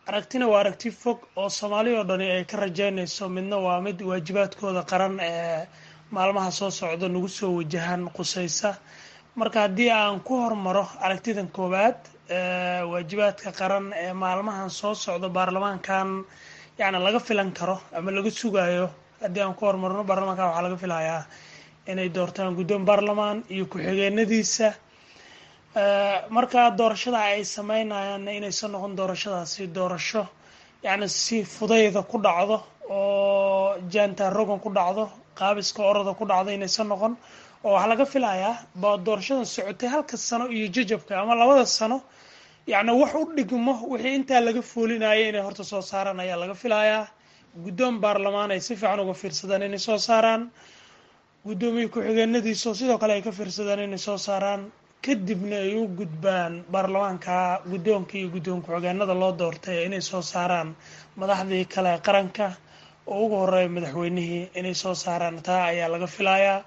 aragtina waa aragti fog oo soomaali oo dhani ay ka rajeynayso midna waa mid waajibaadkooda qaran ee maalmaha soo socda nagu soo wajahan qusaysa marka haddii aan ku hormaro aragtidan koowaad waajibaadka qaran ee maalmahan soo socda baarlamaankan yacni laga filan karo ama laga sugayo haddii aan ku hormarno baarlamaankan waxaa laga filayaa inay doortaan guddoon baarlamaan iyo ku-xigeenadiisa marka doorashada ay sameynayaan inaysan noqon doorashadaasi doorasho yacni si fudayda ku dhacdo oo jaanta rogan ku dhacdo qaabiska orada ku dhacdo inaysan noqon oo waxaa laga filayaa ba doorashadan socotay halka sano iyo jajabka ama labada sano yacni wax u dhigmo wixii intaa laga foolinaya inay horta soo saaraan ayaa laga filayaa guddoon baarlamaan ay si fiican uga fiirsadaan inay soo saaraan guddoomiye ku-xigeenadiisa oo sidoo kale ay ka fiirsadaan inay soo saaraan kadibna ay u gudbaan baarlamaanka guddoonka iyo guddoon ku-xigeenada loo doortay inay soo saaraan madaxdii kale ee qaranka oo ugu horeeya madaxweynihii inay soo saaraan taa ayaa laga filayaa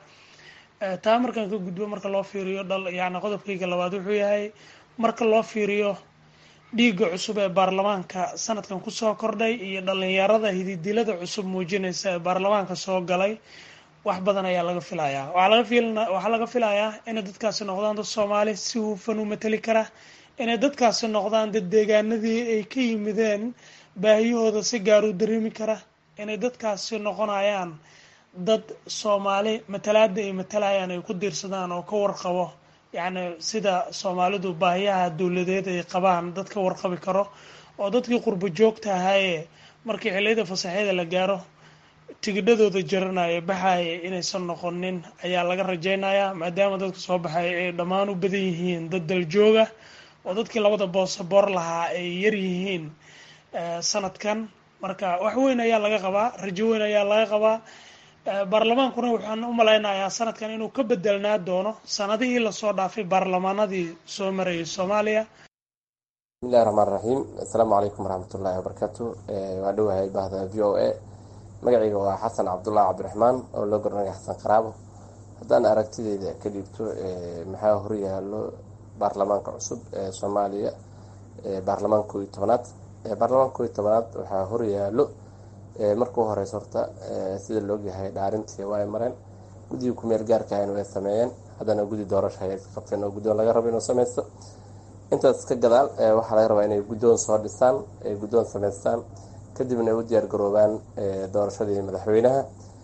taa markaan ka gudbo marka loo fiiriyo dhal yacni qodobkayga labaad wuxuu yahay marka loo fiiriyo dhiigga cusub ee baarlamaanka sanadkan kusoo kordhay iyo dhalinyarada hididilada cusub muujinaysa ee baarlamaanka soo galay wax badan ayaa laga filayaa waxaa laga fil waxaa laga filayaa inay dadkaasi noqdaan dad soomaali si hufan u mateli kara inay dadkaasi noqdaan dad deegaanadii ay ka yimideen baahiyahooda si gaar u dareemi kara inay dadkaasi noqonayaan dad soomaali matalaada ay matalayaan ay ku diirsadaan oo ka warqabo yacni sida soomaalidu baahiyaha dowladeed ay qabaan dad ka warqabi karo oo dadkii qurbo joogta ahaayee markii xilliyada fasaxyada la gaaro tigidhadooda jaranaya baxaya inaysan noqonin ayaa laga rajeynayaa maadaama dadka soo baxay ay dhammaan u badan yihiin dad daljooga oo dadkii labada boosaboor lahaa ay yar yihiin sanadkan marka wax weyn ayaa laga qabaa rajo weyn ayaa laga qabaa baarlamaankuna waxaan u malaynayaa sanadkan inuu ka bedelnaa doono sanadihii lasoo dhaafay baarlamaanadii soo marayay soomaaliya bismillahi raxmaan raxiim assalaamu calaykum waraxmatullaahi wabarakaatu waa dhowahay bahda v o a magacayga waa xasan cabdullahi cabdiraxmaan oo loo garanaya xasan qaraabo haddaan aragtideyda ka dhiibto maxaa horyaalo baarlamaanka cusub ee soomaaliya baarlamaanka koo iyo tobanaad baarlamaanka koo iyo tobanaad waxaa horyaalo markuu horeyso horta sida laogyahay dhaarintii waa ay mareen guddigii kumeel gaarka ahayna way sameeyeen haddana guddi doorasho ay iska qabteen oo guddoon laga rabo inuu sameysto intaas ka gadaal waxaa laga rabaa inay guddoon soo dhisaan ay guddoon sameystaan kadibna ay u diyaar garoobaan doorashadii madaxweynaha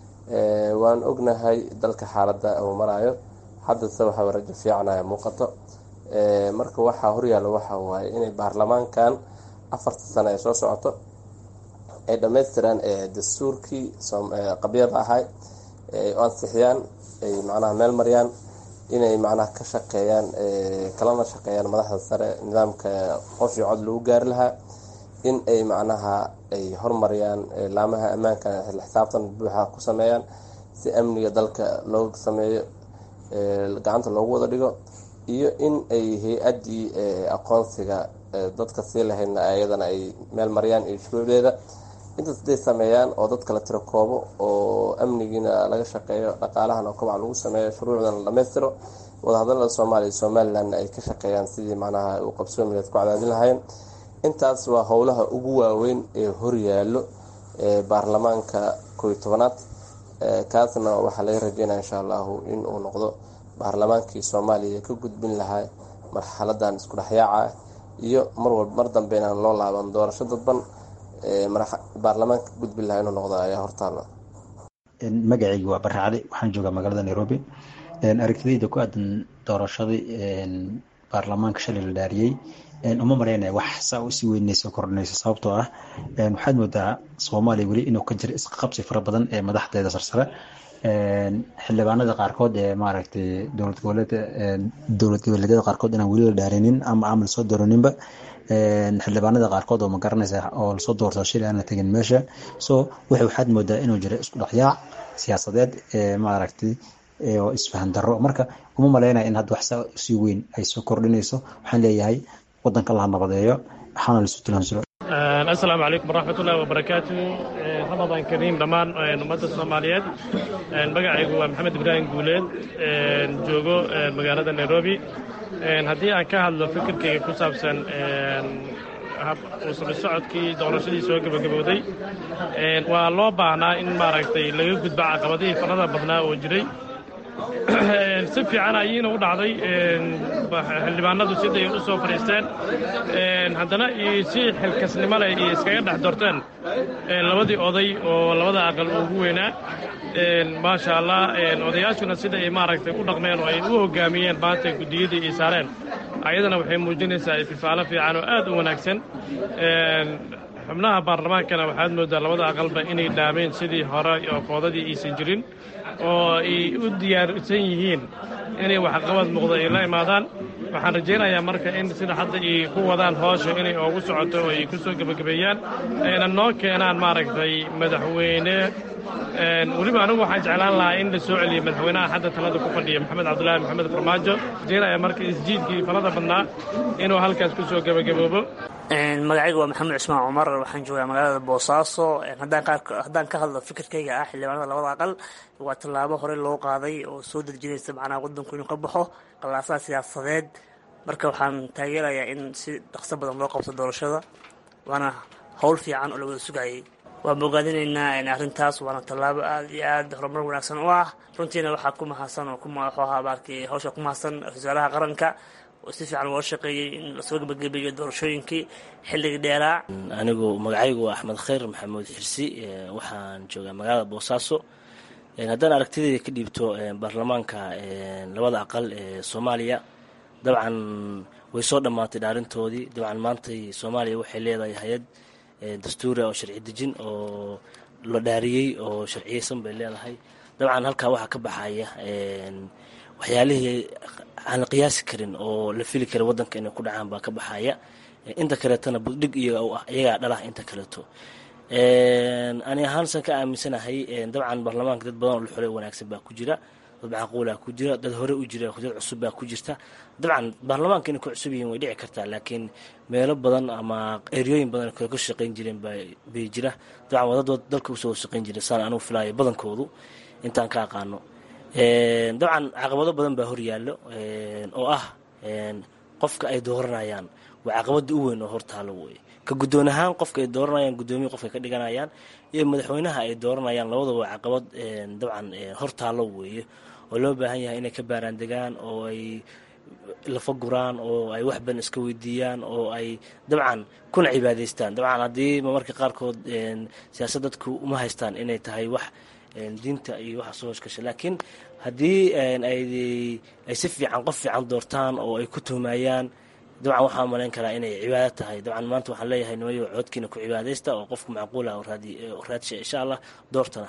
waan ognahay dalka xaaladda uu maraayo haddase waxaa rajo fiicanaya muuqato marka waxaa horyaalo waxa waaye inay baarlamaankan afarta sano ay soo socoto ay dhammaystiraan dastuurkii qabyada ahay ay u ansixiyaan ay macnaha meel mariyaan inay macnaha ka shaqeeyaan kalana shaqeeyaan madaxda sare nidaamka qof iyo cod lagu gaari lahaa in ay macnaha ay hormariyaan laamaha ammaanka xil xisaabtan buuxa ku sameeyaan si amniga dalka loo sameeyo gacanta loogu wada dhigo iyo in ay hay-addii aqoonsiga dadka sii lahaydna ayadana ay meel mariyaan iyo shuruucdeeda intaas haday sameeyaan oo dadka la tiro koobo oo amnigiina laga shaqeeyo dhaqaalahana kobac lagu sameeyo shuruucdana la dhammaystiro wadahadalada soomaaliya iyo somalilandna ay ka shaqeeyaan sidii macnaha uu qabsoomileed ku cadaadin lahayn intaas waa howlaha ugu waaweyn ee horyaalo baarlamaanka koo iyo tobanaad kaasna waxaa laga rajeynaya insha allahu in uu noqdo baarlamaankii soomaaliya ka gudbin lahaa marxaladan isku dhexyaaca iyo marwalba mar dambe inaan loo laaban doorasho dadban baarlamaanka ka gudbin lahaa inuu noqdo ayaa hortaala magacayga waa barre cali waxaan joogaa magaalada nairobi aragtidayda ku aadan doorashadii baarlamaanka shalay la dhaariyey uma maraynaya wax saa usii weynayso kordhinayso sababtoo ah waxaad moodaa soomaaliya weli inuu ka jiro isqabsi fara badan ee madaxdeeda sarsare xildhibaanada qaarkood ee maaragtay dowlad goboleed dowlad goboleedyada qaarkood inaan weli la dhaarinin ama aan lasoo dooraninba xildhibaanada qaarkood oo magaranaysa oo lasoo doorto shilay aan la tegin meesha so wuxuu waxaad moodaa inuu jiro isku dhexyaac siyaasadeed ee maaragtay oo isfahan darro marka uma malaynaya in hadda wax saa usii weyn ay soo kordhinayso waxaan leeyahay wadanka laha nabadeeyo waxaana lasu tilaansuro asalaamu calaykum waraxmatullahi wabarakaatu ramadaan kariim dhammaan ummadda soomaaliyeed magacaygu waa maxamed ibraahim guuleed joogo magaalada nairobi haddii aan ka hadlo fikirkayga ku saabsan uusami socodkii doorashadii soo gebagabowday waa loo baahnaa in maaragtay laga gudba caqabadihii farada badnaa oo jiray si fiican ayiina u dhacday xildhibaanadu siday u soo fadhiisteen haddana si xilkasnimo leh iyo iskaga dhex dorteen labadii oday oo labada aqal ugu weynaa maasha allah odayaashuna sida ay maaragtay u dhaqmeen oo ay u hoggaamiyeen maanta guddiyadii ay saareen ayadana waxay muujinaysaa ififaalo fiican oo aad u wanaagsan xubnaha baarlamaankana waxaad mooddaa labada aqalba inay dhaameen sidii hore oo koodadii aysan jirin oo ay u diyaarsan yihiin inay waxqabad muuqdo ay la imaadaan waxaan rajaynayaa marka in sida hadda ay ku wadaan hoosha inay oogu socoto oo ay ku soo gebagabeeyaan ayna noo keenaan maaragtay madaxweyne weliba anigu waxaan jeclaan lahaa in la soo celiyo madaxweynaha hadda talada ku fadhiya maxamed cabdulaahi maxamed farmaajo rajaynaya marka isjiidkii falada badnaa inuu halkaas ku soo gebagaboobo magacayga waa maxamed cismaan cumar waxaan joogaa magaalada boosaaso haddaan ka hadlo fikirkayga ah xildhibaanada labada aqal waa tallaabo horey loo qaaday oo soo dejinaysa macnaha waddanku inuu ka baxo qallaasaha siyaasadeed marka waxaan taageerayaa in si dhaqso badan loo qabto doorashada waana howl fiican oo la wada sugayay waan bogaadinaynaa arrintaas waana tallaabo aad iyo aad horumar wanaagsan u ah runtiina waxaa ku mahadsan oo wuxuu ahaa baarkii hawsha ku mahadsan ra-iisul wasaaraha qaranka oo si fiican loo shaqeeyey in lasoo gebagabeeyo doorashooyinkii xilligii dheeraa anigu magacaygu waa axmed khayr maxamuud xirsi waxaan joogaa magaalada boosaaso haddaan aragtidayda ka dhiibto baarlamaanka labada aqal ee soomaaliya dabcan way soo dhammaatay dhaarintoodii dabcan maantay soomaaliya waxay leedahay hay-ad dastuuri oo sharci dejin oo la dhaariyey oo sharciyeysan bay leedahay dabcan halkaa waxaa ka baxaya waxyaalihii aan la qiyaasi karin oo la fili karin waddanka inay ku dhacaan baa ka baxaya inta kaleetona buddhig iyaga u ah iyagaa dhalah inta kaleeto ani ahaansan ka aaminsanahay dabcan baarlamaanka dad badan oo la xulay wanaagsan baa ku jira dad macquulaa ku jira dad hore u jira dad cusub baa ku jirta dabcan baarlamaanka inay ku cusub yihiin way dhici kartaa laakiin meelo badan ama eryooyin badan kale ka shaqayn jireen bay jira dabcan waa dad dalka usoo shaqayn jira saan anugu filaayo badankoodu intaan ka aqaano dabcan caqabado badan baa horyaallo oo ah qofka ay dooranayaan waa caqabada u weyn oo hortaalo wey ka guddoon ahaan qofka ay dooranayaan guddoomiye qofka ka dhiganayaan iyo madaxweynaha ay dooranayaan labadaba waa caqabad dabcan hortaalo weeye oo loo baahan yahay inay ka baaraan degaan oo ay lafa guraan oo ay wax badan iska weydiiyaan oo ay dabcan kuna cibaadaystaan dabcan haddii marmarka qaarkood siyaasad dadku uma haystaan inay tahay wax diinta iyo waxa soo hoshgasha laakiin haddii ay si fiican qof fiican doortaan oo ay ku tuhmayaan dabcan waxaa malayn karaa inay cibaado tahay dabcan maanta waxaan leeyahay nimayo codkiina ku cibaadaysta oo qofku macquula raadsha insha allah doortana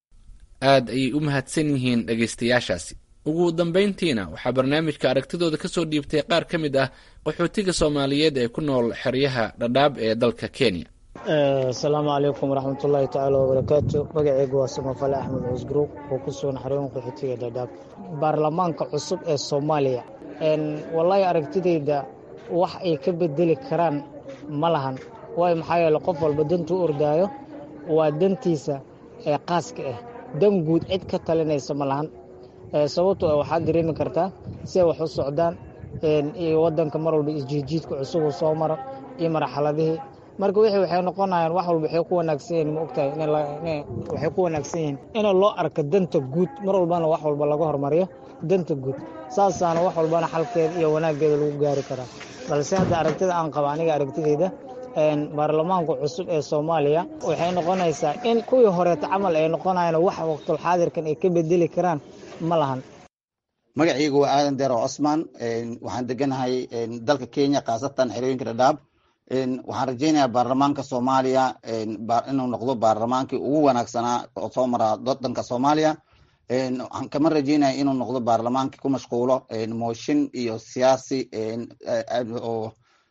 aad ayay u mahadsan yihiin dhegaystayaashaasi ugu dambayntiina waxaa barnaamijka aragtidooda ka soo dhiibtay qaar ka mid ah qaxootiga soomaaliyeed ee ku nool xeryaha dhadhaab ee dalka kenya asalaamu calaykum waraxmatullaahi tacaala wabarakaatu magaceygu waa samafale axmed cusgruub oo ku sugan xarooyin qaxootiga dhadhaab baarlamaanka cusub ee soomaaliya wallaahi aragtidayda wax ay ka bedeli karaan ma lahan waayo maxaa yeele qof walba dantuu ordaayo waa dantiisa ee qaaska ah dan guud cid ka talinaysa ma lahan sababtoo waxaad dareemi kartaa si ay wax u socdaan iyo wadanka mar walba isjiidjiidka cusubuu soo maro iyo marxaladihii marka wixii waxay noqonayaan wax walba waxay ku wanaagsan yihiin ma ogtahay waxay ku wanaagsan yihiin in loo arko danta guud mar walbana wax walba laga hormariyo danta guud saasaana wax walbana xalkeeda iyo wanaaggeeda lagu gaari karaa balse hadda aragtida aan qaba aniga aragtidayda baarlamaanka cusub ee soomaaliya waxay noqonaysaa in kuwii horeeta camal ay noqonayaan wax waqtulxaadirkan ay ka bedeli karaan ma lahan magacaygu waa aadan deero cosmaan waxaan deganahay dalka kenya khaasatan xerooyinka dhadhaab waxaan rajaynayaa baarlamaanka soomaaliya inuu noqdo baarlamaankii ugu wanaagsanaa oo soo mara wadanka soomaaliya waxaan kama rajaynaya inuu noqdo baarlamaankii ku mashquulo mooshin iyo siyaasi oo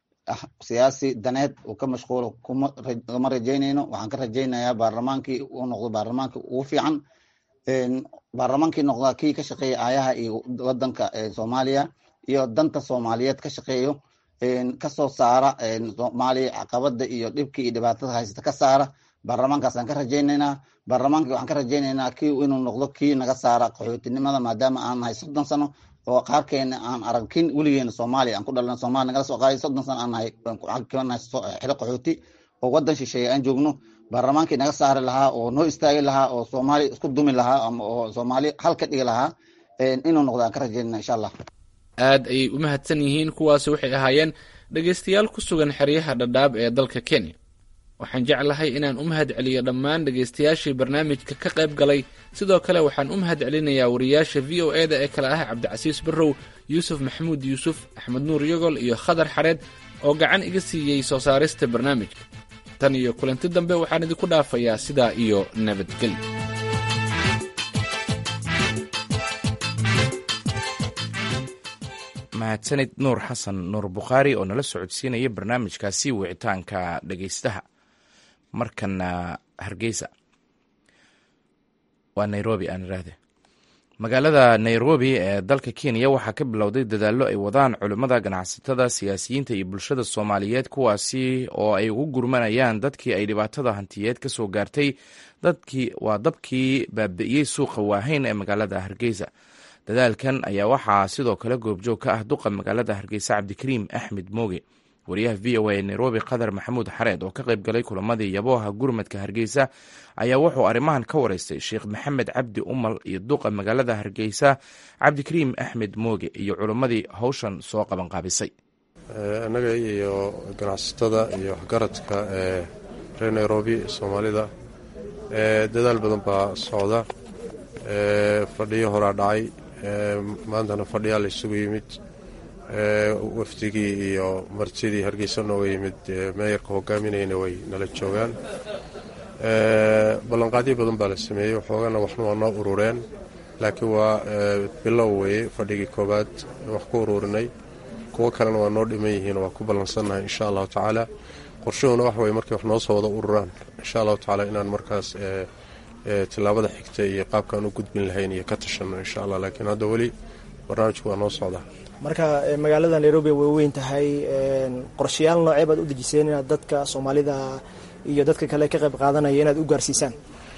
siyaasi daneed uu ka mashquulo kama rajaynayno waxaan ka rajaynayaa baarlamaankii uu noqdo baarlamaankii ugu fiican baarlamaankii noqda kii ka shaqeeya aayaha iyo wadanka soomaaliya iyo danta soomaaliyeed ka shaqeeyo kasoo saara soomaaliya caqabada iyo dhibkii iyo dhibaatada haysata ka saara baarlamaankaasaan ka rajaynaynaa baarlamaankii waxaan ka rajaynaynaa kii inuu noqdo kii naga saara qaxootinimada maadaama aan nahay soddon sano oo qaarkeena aan aragkin weligeena soomaaliya aan ku dhalan soomaaliya nagala soo qaaday soddon sana aan nahay xero qaxooti oo wadan shisheeye aan joogno baarlamaankii naga saari lahaa oo noo istaagi lahaa oo soomaaliya isku dumi lahaa ama oo soomaaliya hal ka dhigi lahaa inuu noqdo aan ka rajeynana insha allah aad ayay u mahadsan yihiin kuwaasi waxay ahaayeen dhegaystayaal ku sugan xeryaha dhadhaab ee dalka kenya waxaan jeclahay inaan u mahad celiyo dhammaan dhegaystayaashii barnaamijka ka qayb galay sidoo kale waxaan u mahad celinayaa wariyaasha v o e da ee kale ah cabdicasiis barrow yuusuf maxamuud yuusuf axmed nuur yogol iyo khadar xareed oo gacan iga siiyey soo saarista barnaamijka tan iyo kulanti dambe waxaan idinku dhaafayaa sidaa iyo nabadgelyo mahadsanid nuur xasan nuur bukhaari oo nala socodsiinaya barnaamijkaasi wicitaanka dhegaystaha markana hargeysa waa nairobi aan iraahde magaalada nairobi ee dalka kenya waxaa ka bilowday dadaallo ay wadaan culimmada ganacsatada siyaasiyiinta iyo bulshada soomaaliyeed kuwaasi oo ay ugu gurmanayaan dadkii ay dhibaatada hantiyeed ka soo gaartay dadkii waa dabkii baabi'iyey suuqa waaheyn ee magaalada hargeysa dadaalkan ayaa waxaa sidoo kale goobjoog ka ah duqa magaalada hargeysa cabdikariim axmed mooge wariyaha v o a ee nairobi qatar maxamuud xareed oo ka qayb galay kulamadii yabooha gurmadka hargeysa ayaa wuxuu arrimahan ka wareystay sheekh maxamed cabdi umal iyo duqa magaalada hargeysa cabdikariim axmed mooge iyo culimmadii howshan soo qabanqaabisay annaga iyo ganacsatada iyo waxgaradka ee reer nairobi soomaalida dadaal badan baa socda fadhiyo horaa dhacay maantana fadhiyaa la isugu yimid wafdigii iyo martidii hargeysa nooga yimid meeyarka hogaaminayna way nala joogaan ballanqaadyo badan baa la sameeyey waxoogana waxna waa noo urureen laakiin waa bilow weye fadhigii koowaad wax ku ururinay kuwo kalena waa noo dhiman yihiin waa ku ballansannahay insha allahu tacaala qorshuhuna wax weye markay wax noo soo wada ururaan insha allahu tacaala inaan markaas tilaabada xigta iyo qaabkaan u gudbin lahayn iyo ka tashanno insha allah laakiin hadda weli barnaamijku waa noo socdaa marka magaalada nairobi way weyn tahay qorshayaal noocee baad u dejiseen inaad dadka soomaalida iyo dadka kale ka qayb qaadanaya inaad u gaarsiisaan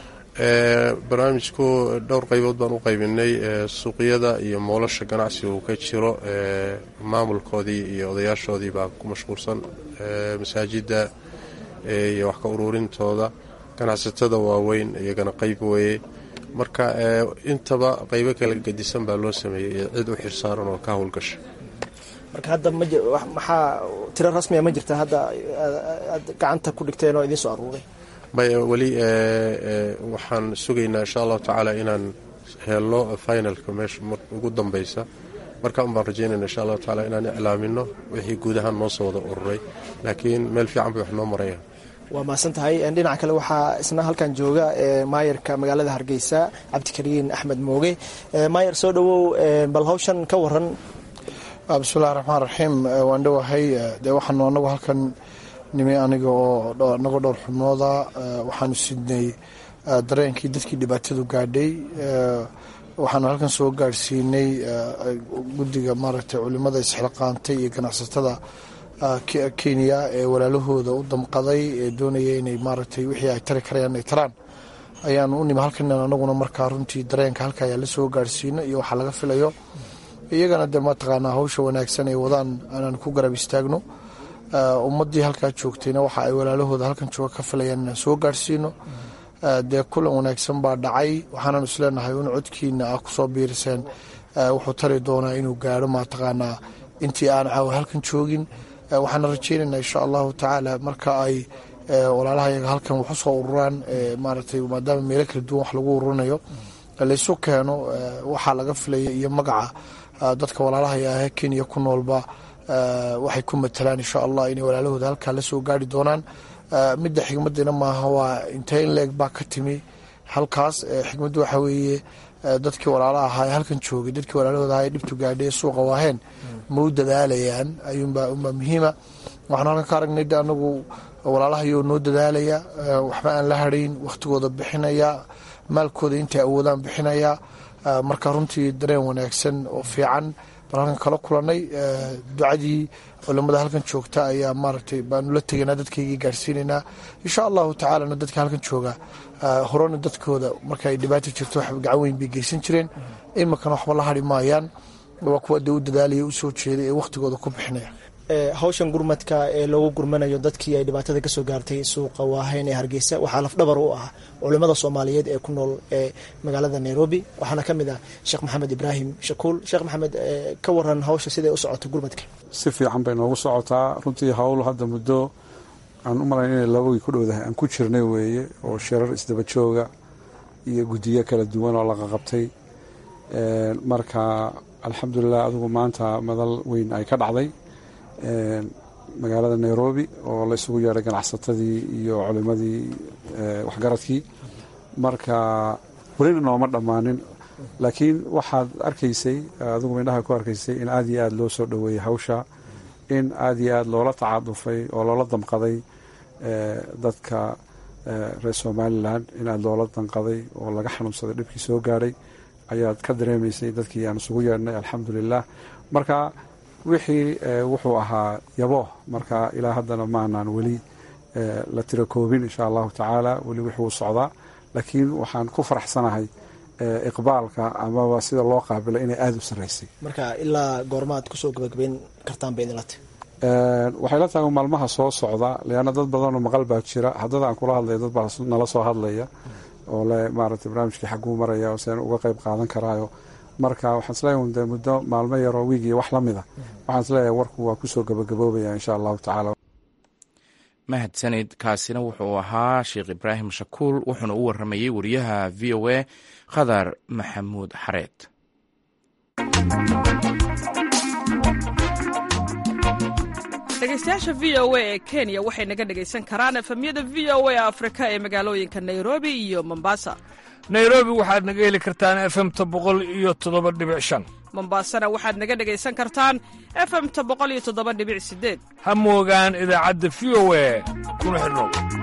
barnaamijku dhowr qaybood baan u qaybinay suuqyada iyo moolasha ganacsiga uu ka jiro maamulkoodii iyo odayaashoodii baa ku mashquulsan masaajida iyo wax ka ururintooda ganacsatada waaweyn iyagana qayb weeye marka intaba qaybo kala gedisan baa loo sameeyey cid u xirsaaran oo ka howlgasha marka hadda maxaa tiro rasmiya ma jirta hadda aad gacanta ku dhigteen oo idiin soo aruuray may weli waxaan sugaynaa insha allahu tacaala inaan helno finalka meesha ugu dambeysa marka un baan rajaynayna insha allahu tacaala inaan iclaamino wixii guud ahaan noo soo wada ururay laakiin meel fiican bay wax noo marayaan waa mahadsan tahay dhinaca kale waxaa isna halkan jooga maayarka magaalada hargeysa cabdikariin axmed mooge maayar soo dhowow bal hawshan ka waran bismillahi raxmaan raxiim waan dhowahay dee waxaanu anagu halkan nimi aniga oo anagoo dhowr xubnooda waxaanu sidnay dareenkii dadkii dhibaatadu gaadhay waxaanu halkan soo gaadhsiinay guddiga maaragtay culimada isxilqaantay iyo ganacsatada kenya ee walaalahooda u damqaday ee doonaya inay maaragtay wixii ay tari karayaan ay taraan ayaanu u nimi halkan anaguna markaa runtii dareenka halka ayaa la soo gaadhsiino iyo waxaa laga filayo iyagana dee mataqaanaa hawsha wanaagsan ay wadaan inaan ku garab istaagno ummadii halkaa joogtayna waxa ay walaalahooda halkan jooga ka filayaan inaan soo gaadhsiino dee kulan wanaagsan baa dhacay waxaanan isleenahay in codkiina ah kusoo biiriseen wuxuu tari doonaa inuu gaadho mataqaanaa intii aan caawa halkan joogin waxaana rajeynaynaa insha allahu tacaala marka ay walaalaha yaga halkan wax usoo ururaan maaragtay maadaama meelo kala duwan wax lagu ururinayo laysu keeno waxaa laga filaya iyo magaca dadka walaalaha ahee kenya ku noolba waxay ku matalaan insha allah inay walaalahooda halkaa lasoo gaari doonaan midda xigmadina maaha waa intee in leeg baa ka timi halkaas xigmaddu waxa weeye dadkii walaala ahaa ee halkan joogay dadkii walaalahooda ahaa ee dhibtu gaadhay ee suuqa waaheen ma u dadaalayaan ayuunbaa unbaa muhiima waxaan halkan ka aragnay de anagu walaalahayoo noo dadaalaya waxba aan la hadhayn wakhtigooda bixinaya maalkooda intay awoodaan bixinaya marka runtii dareen wanaagsan oo fiican baan halkan kala kulanay ducadii culimada halkan joogta ayaa maaragtay baanu la tegaynaa dadkaygii gaarsiinaynaa insha allahu tacaalana dadka halkan jooga horena dadkooda marka ay dhibaata jirto wax gacan weyn bay geysan jireen iminkana waxba la hadhi maayaan waa kuwa dee u dadaalaya u soo jeeday ee wakhtigooda ku bixinaya hawshan gurmadka ee loogu gurmanayo dadkii ay dhibaatada kasoo gaartay suuqa waahayn ee hargeysa waxaa lafdhabar u ah culimmada soomaaliyeed ee ku nool ee magaalada nairobi waxaana ka mid ah sheekh maxamed ibraahim shakuul sheekh maxamed ka waran hawsha siday u socoto gurmadka si fiican bay noogu socotaa runtii hawl hadda muddo aan u malayn inay labagii ku dhowdahay aan ku jirnay weeye oo shirar isdaba jooga iyo guddiyo kala duwan oo laqa qabtay marka alxamdulilah adigu maanta madal weyn ay ka dhacday magaalada nairobi oo la isugu yeedhay ganacsatadii iyo culimadii waxgaradkii marka welina nooma dhammaanin laakiin waxaad arkaysay adigu mindhaha ku arkaysay in aada iyo aada loo soo dhoweeyey hawsha in aada iyo aada loola tacaadufay oo loola damqaday dadka reer somalilan in aada loola danqaday oo laga xanuunsaday dhibkii soo gaadhay ayaad ka dareemaysay dadkii aan isugu yeedhnay alxamdulilah marka wixii wuxuu ahaa yabo marka ilaa haddana maanaan weli la tiro koobin insha allahu tacaala weli wuxuu socdaa laakiin waxaan ku faraxsanahay iqbaalka amaba sida loo qaabilo inay aada u sarreysay marka ilaa goormaad kusoo gabagabeyn kartaan bay idinla tahy waxay la tahay maalmaha soo socda leanna dad badanoo maqal baa jira haddada aan kula hadlaya dad baa nala soo hadlaya oo le maaragtay barnaamijkii xagguu maraya oo seen uga qayb qaadan karaayo marka waxaan isleeyahay de muddo maalmo yaroo wiigiyo wax la mida waxaan isleeyahay warku waa kusoo gabagaboobaya insha allahu tacaala mahadsanid kaasina wuxuu ahaa sheekh ibraahim shakuul wuxuuna u waramayey wariyaha v o a khadar maxamuud xareed dhegeystayaasha v o a ee kenya waxay naga dhegaysan karaan efemyada v o a afrika ee magaalooyinka nairobi iyo mombasa nairobi waxaad naga heli kartaan efemta boqol iyo toddoba dhibic shan mombasana waxaad naga dhegaysan kartaan efemta boqol iyo toddoba dhibic sideed ha moogaan idaacadda v o a kuna xidhnow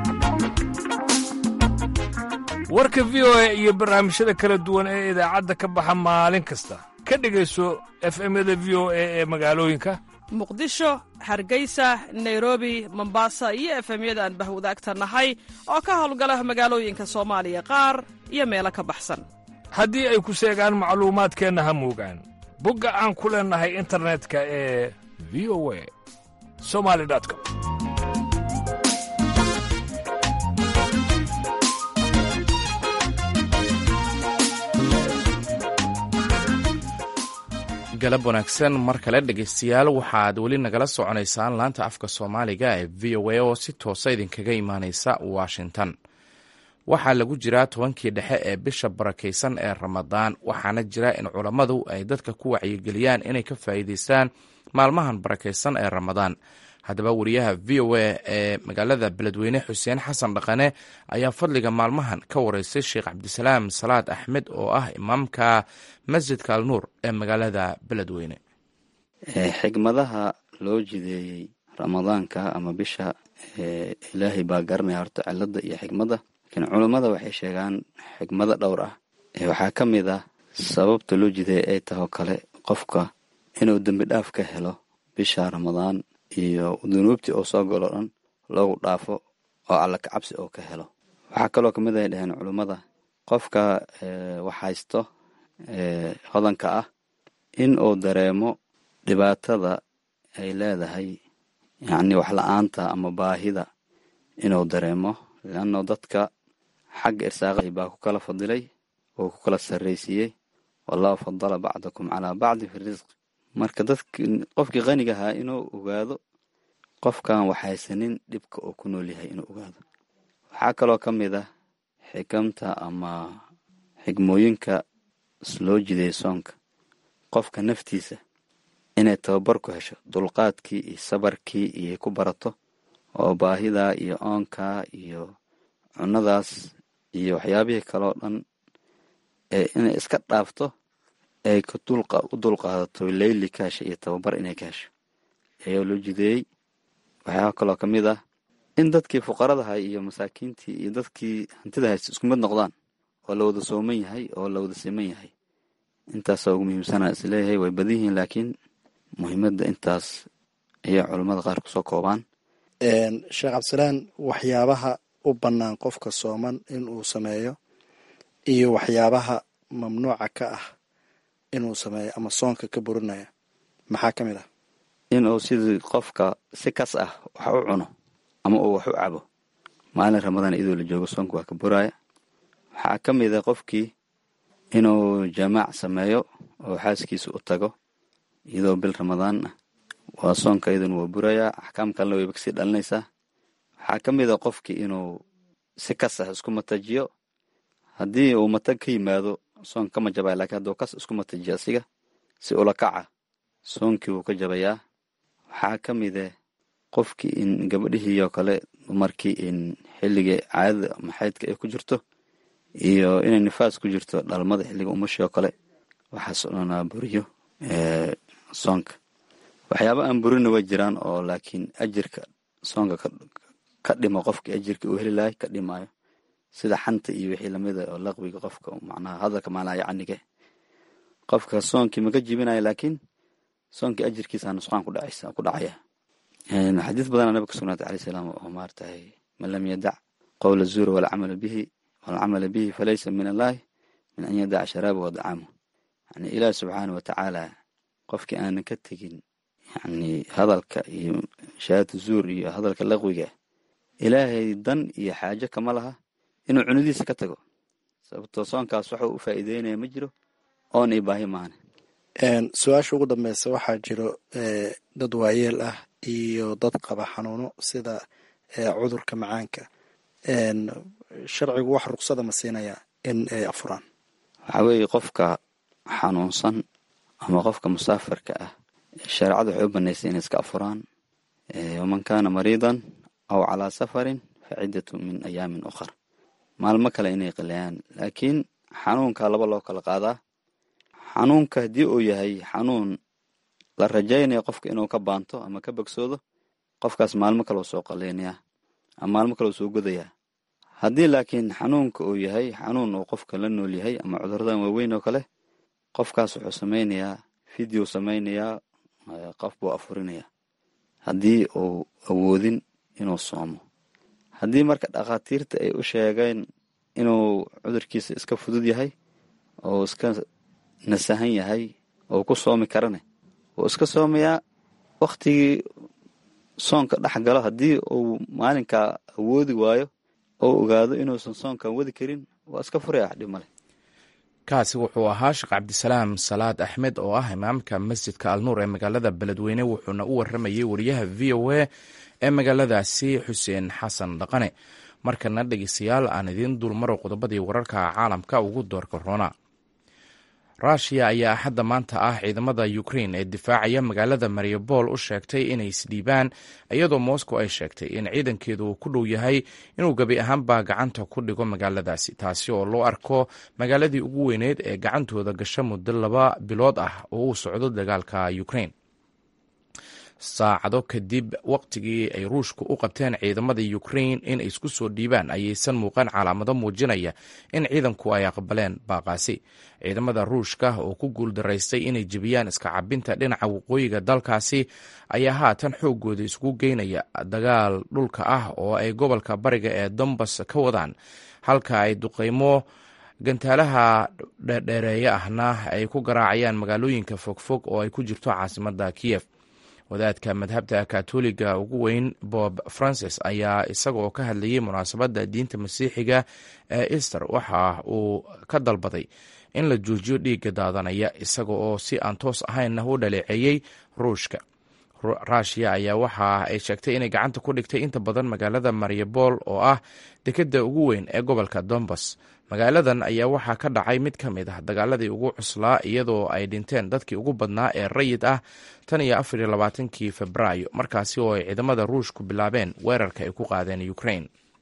warka v o a iyo barnaamijyada kala duwan ee idaacadda ka baxa maalin kasta ka dhegayso efemyada v o a ee magaalooyinka muqdisho hargeysa nairobi mombasa iyo efemyada aan bahwadaagta nahay oo ka howlgala magaalooyinka soomaaliya qaar iyo meelo ka baxsan haddii ay ku seegaan macluumaadkeenna ha moogaan bogga aan ku leennahay internetka ee v o a somali com galab wanaagsan mar kale dhegaystayaal waxaad weli nagala soconaysaan laanta afka soomaaliga ee v o a oo si toosa idinkaga imaaneysa washington waxaa lagu jiraa tobankii dhexe ee bisha barakaysan ee ramadaan waxaana jira in culammadu ay dadka ku wacyigeliyaan inay ka faa'iideystaan maalmahan barakaysan ee ramadaan haddaba wariyaha v o a ee magaalada beledweyne xuseen xasan dhaqane ayaa fadliga maalmahan ka wareystay sheekh cabdisalaam salaad axmed oo ah imaamka masjidka alnuur ee magaalada beledweyne xigmadaha loo jideeyey ramadaanka ama bisha ilaahay baa garanaya horta cilada iyo xigmadda laakiin culummada waxay sheegaan xigmado dhowr ah waxaa ka mid ah sababta loo jideeyay ay tahoo kale qofka inuu dembi dhaaf ka helo bisha ramadaan iyo dunuubtii oo soo galo dhan loogu dhaafo oo alla ka cabsi oo ka helo waxaa kaloo kamid ay dhaheen culummada qofka wax haysto hodanka ah in uu dareemo dhibaatada ay leedahay yacni wax la-aanta ama baahida inuu dareemo leanno dadka xagga irsaaqay baa ku kala fadilay oo ku kala sarraysiiyey wallahu fadala bacdakum calaa bacdi fi risq marka dadki qofkii qaniga ahaa inuu ogaado qofkan waxhaysanin dhibka uu ku nool yahay inuu ogaado waxaa kaloo ka mid ah xikamta ama xigmooyinka loo jiday soonka qofka naftiisa inay tababar ku hesho dulqaadkii iyo sabarkii iyo ku barato oo baahidaa iyo oonkaa iyo cunadaas iyo waxyaabihii kaloo dhan inay iska dhaafto ay u dulqaadato leyli ka hesha iyo tababar inay ka hesho ayaa loo jideeyey waxyaaba kaloo ka mid ah in dadkii fuqaradaha iyo masaakiintii iyo dadkii hantida haysta isku mid noqdaan oo la wada sooman yahay oo la wada siman yahay intaasa ugu muhiimsana isleeyahay way badan yihiin laakiin muhiimadda intaas ayaa culammada qaar kusoo koobaan sheekh cabdisalaan waxyaabaha u bannaan qofka sooman in uu sameeyo iyo waxyaabaha mamnuuca ka ah inuu sameeyo ama soonka ka burinaya maxaa ka mid ah inuu sidii qofka si kas ah wax u cuno ama uu wax u cabo maalin ramadaan iyadoo la joogo soonka waa ka buraya waxaa ka mid a qofkii inuu jamaac sameeyo oo xaaskiisa u tago iyadoo bil ramadaan ah waa soonka iyaduna waa burayaa axkaam kalena wayba kasii dhalinaysaa waxaa ka mid a qofkii inuu si kas ah isku matajiyo haddii uu matag ka yimaado soonka kama jabaya lakiin hadduu kas isku matajiyo asiga si ula kaca soonkii wuu ka jabayaa waxaa ka mid eh qofkii in gabadhihii oo kale dumarkii in xilligii caadada ama xaydka ay ku jirto iyo inay nifaas ku jirto dhalmada xilliga umashii oo kale waxaas oo dhanaa buriyo soonka waxyaaba aan burina way jiraan oo laakiin ajirka soonka ka dhimo qofkii ajirka uu heli lahay ka dhimaayo sida xanta iyo wixii lamida oo laqwiga qofka macnaha hadalka maalaha yacnige qofka soonkii maka jibinayo laakiin soonkii ajirkiisa nusqaan ku dhacaysa ku dhacaya xadiis badanaa nabiga ka sugnaatay alayh salaam oo maaratahay man lam yadac qowla zuura walcamala bihi walcamala bihi falaysa min allahi min an yadaca sharaabahu wadacaamu yani ilaah subxaana wa tacaala qofkii aanan ka tegin yani hadalka iyo shahaadatu zuur iyo hadalka laqwiga ilaahay dan iyo xaajo kama laha inuu cunidiisa ka tago sababtoo soonkaas waxuu u faa'iideynaya ma jiro oon i baahi maane su-aasha ugu dambeysa waxaa jiro dad waayeel ah iyo dad qaba xanuuno sida cudurka macaanka sharcigu wax ruqsada ma siinaya in ay afuraan waxaa weeye qofka xanuunsan ama qofka musaafirka ah shareecadu waxay u banaysay inay iska afuraan waman kaana mariidan aw calaa safarin fa ciddatu min ayaamin ukhar maalmo kale inay qilayaan laakiin xanuunka laba loo kala qaadaa xanuunka haddii uu yahay xanuun la rajaynayo qofka inuu ka baanto ama ka bogsoodo qofkaas maalmo kale soo qalaynayaa ama maalmo kale soo godayaa haddii laakiin xanuunka uu yahay xanuun uu qofka la nool yahay ama cuduradan waaweyn oo kale qofkaas wuxuu samaynayaa video samaynayaa qof buu afurinayaa haddii uu awoodin inuu soomo haddii marka dhakhaatiirta ay u sheegeen inuu cudurkiisa iska fudud yahay oo iska nasahan yahay oo ku soomi karane wuu iska soomayaa waktigii soonka dhex galo haddii uu maalinkaa awoodi waayo oo ogaado inuusan soonkan wadi karin waa iska furaya dhib male kaasi wuxuu ahaa sheekh cabdisalaam salaad axmed oo ah imaamka masjidka alnuur ee magaalada beledweyne wuxuuna u waramayey wariyaha v o a ee magaaladaasi xuseen xasan dhaqane markana dhegeystayaal aan idiin dulmaro qodobadii wararka caalamka ugu doorka roona rushia ayaa axadda maanta ah ciidamada ukrain ee difaacaya magaalada mariupol u sheegtay inay isdhiibaan iyadoo moscow ay sheegtay in ciidankeedu uu ku dhow yahay inuu gebi ahaanba gacanta ku dhigo magaaladaasi taasi oo loo arko magaaladii ugu weyneyd ee gacantooda gasha muddo laba bilood ah oo uu socdo dagaalka ukrain saacado kadib waqtigii ay ruushku u qabteen ciidamada ukrain in ay isku soo dhiibaan ayaysan muuqan calaamado muujinaya in ciidanku ay aqbaleen baaqaasi ciidamada ruushka oo ku guuldaraystay inay jebiyaan iska cabinta dhinaca waqooyiga dalkaasi ayaa haatan xoogooda isugu geynaya dagaal dhulka ah oo ay gobolka bariga ee dombas ka wadaan halka ay duqeymo gantaalaha dheerdheereeye ahna ay ku garaacayaan magaalooyinka fogfog oo ay ku jirto caasimada kiyef wadaadka madhabta katoliga ugu weyn bob francis ayaa isagoo ka hadlayay munaasabadda diinta masiixiga ee easter waxa uu ka dalbaday in la joojiyo dhiigga daadanaya isaga oo si aan toos ahaynna u dhaleeceeyey ruushka rushia ayaa waxa ay sheegtay inay gacanta ku dhigtay inta badan magaalada mariupol oo ah dekeda ugu weyn ee gobolka dombas magaaladan ayaa waxaa ka dhacay mid ka mid ah dagaaladii ugu cuslaa iyadoo ay dhinteen dadkii ugu badnaa ee rayid ah tan iyo afar iyo labaatankii febraayo markaasi oo ay ciidamada ruushku bilaabeen weerarka ay ku qaadeen ukrain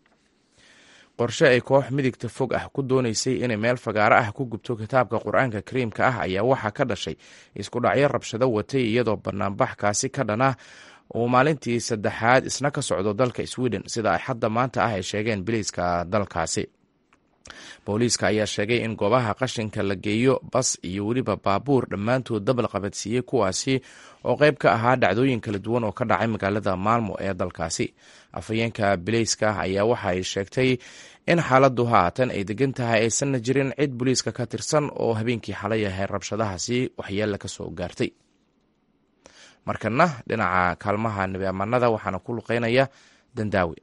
qorshe ay koox midigta fog ah ku doonaysay inay meel fagaaro ah ku gubto kitaabka qur-aanka kariimka ah ayaa waxaa ka dhashay isku dhacyo rabshado watay iyadoo banaanbaxkaasi ka dhan ah uu maalintii saddexaad isna ka socdo dalka sweden sida ay hadda maanta ah ay sheegeen biliiska dalkaasi booliiska ayaa sheegay in goobaha qashinka la geeyo bas iyo weliba baabuur dhammaantood dabal qabadsiiyey kuwaasi oo qayb ka ahaa dhacdooyin kala duwan oo ka dhacay magaalada maalmo ee dalkaasi afhayeenka bileyska ayaa waxa ay sheegtay in xaaladdu haatan ay degan tahay aysanna jirin cid booliiska ka tirsan oo habeenkii xalay ahay rabshadahaasi waxyeella ka soo gaartay markana dhinaca kaalmaha nebi ammaanada waxaana ku luqeynaya dandaawi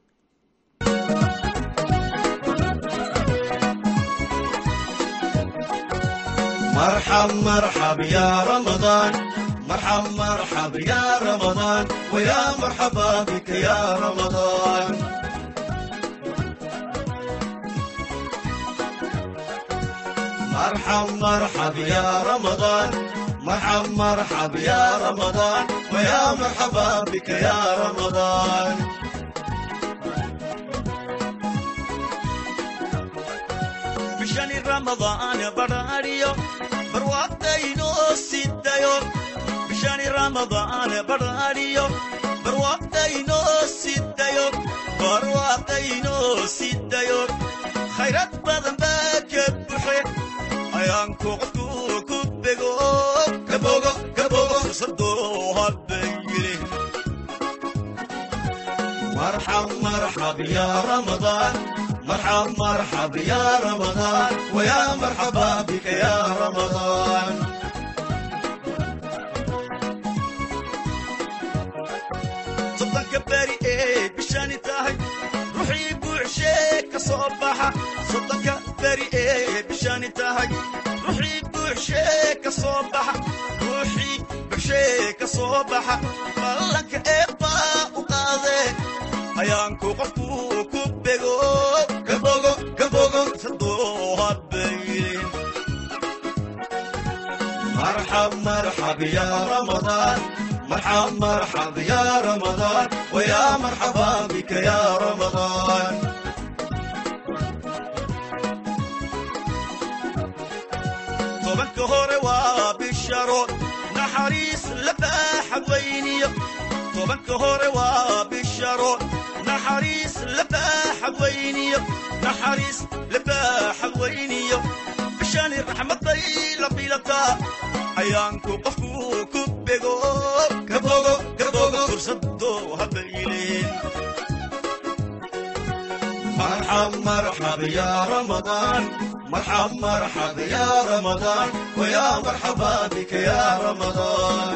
مرحب مرحب يا رمضان مرحب مرحب يا رمضان ويا مرحبا بك يا رمضان مرحب مرحب يا رمضان مرحب مرحب يا رمضان ويا مرحبا بك يا رمضان بشان رمضان براريو barwaaqdayno sidayo bishani ramadaan barariyo barwaaqdayno sidayo barwaaqdayno sidayo khayrad badan baa ka buxe ayaanku qofku ku bego gabogo gabogo fursadoo habayile marxab marxab ya ramadaan مرحب مرحب يا رمضان ويا مرحبا بك يا رمضان صدق بري ايه بشاني تاهي روحي بوعشيك صباحة صدق بري ايه بشاني تاهي روحي بوعشيك صباحة روحي بوعشيك صباحة بلك ايبا وقاضي ayaanku qofku ku bego gabogo gabogo sadoo habaylin marxab marxab ya ramadaan marxab marxab ya ramadaan waya marxaba bika ya ramadaan tobanka hore waa bisharo naxariis la baaxad weyniyo tobanka hore waa bisharo naxariis labaaxad weyniyo naxariis labaaxad weyniyo bishani raxmaday la bilataa ayaanku qofku ku bego gabogo gabogo fursado habayleen marxab marxab ya ramadaan marxab marxab ya ramadaan waya marxaba bika ya ramadaan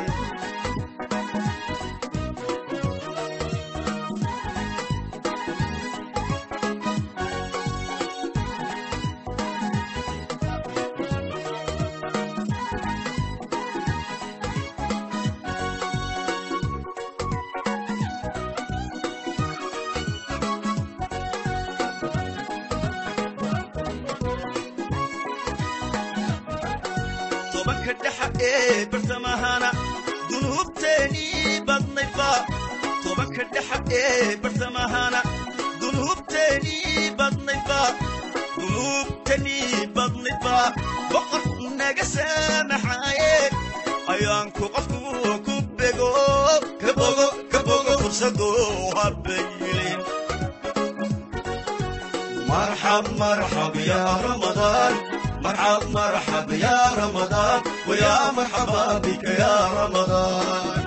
tobanka dhexa ee bartamahana dunuubteenii badnayba tobanka dhexa ee bartamahana dunuubteenii badnayba dunuubteenii badnayba boqor naga saamaxaaye ayaanku qofku ku bego kabogo kabogo fursadoo habaylin marxab marxab ya ramadaan مرحب مرحب يا رمضان ويا مرحبا بك يا رمضان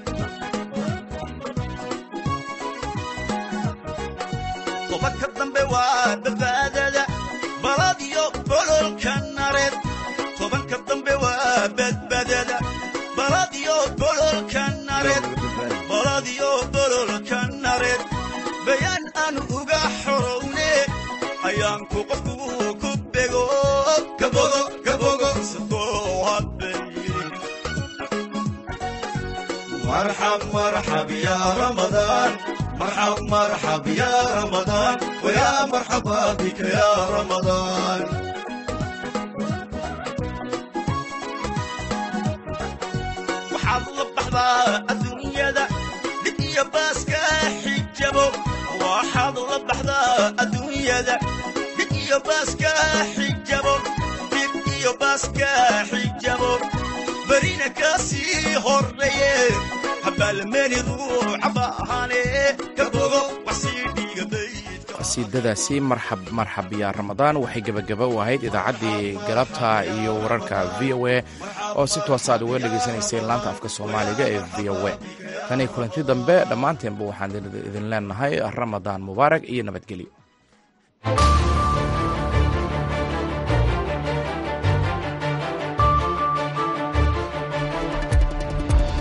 طبك الضنب وبفادة بلاديو بلول كنارد طبك الضنب وبفادة بلاديو بلول كنارد بلاديو بلول كنارد بيان أن أغا حروني أيانكو قفو كبغو كبغو كبغو سدو هبين مرحب مرحب يا رمضان مرحب مرحب يا رمضان ويا مرحبا بك يا رمضان waxaad la baxdaa adduunyada dhib iyo baaska xijabo waxaad la baxdaa adduunyada dhib iyo baaska xijabo dhib iyo baaska xijabo berina kasii horreeye habaalmeeni ruuca baahane ka bogo wax sii dhiigaday qasiidadaasi marxab marxab yaa ramadaan waxay gebagaba u ahayd idaacaddii galabta iyo wararka v o a oo si toosa aad uga dhegaysanayseen laanta afka soomaaliga ee v o a tan iyo kulanti dambe dhammaanteenba waxaan idin leenahay ramadaan mubaarak iyo nabadgelyo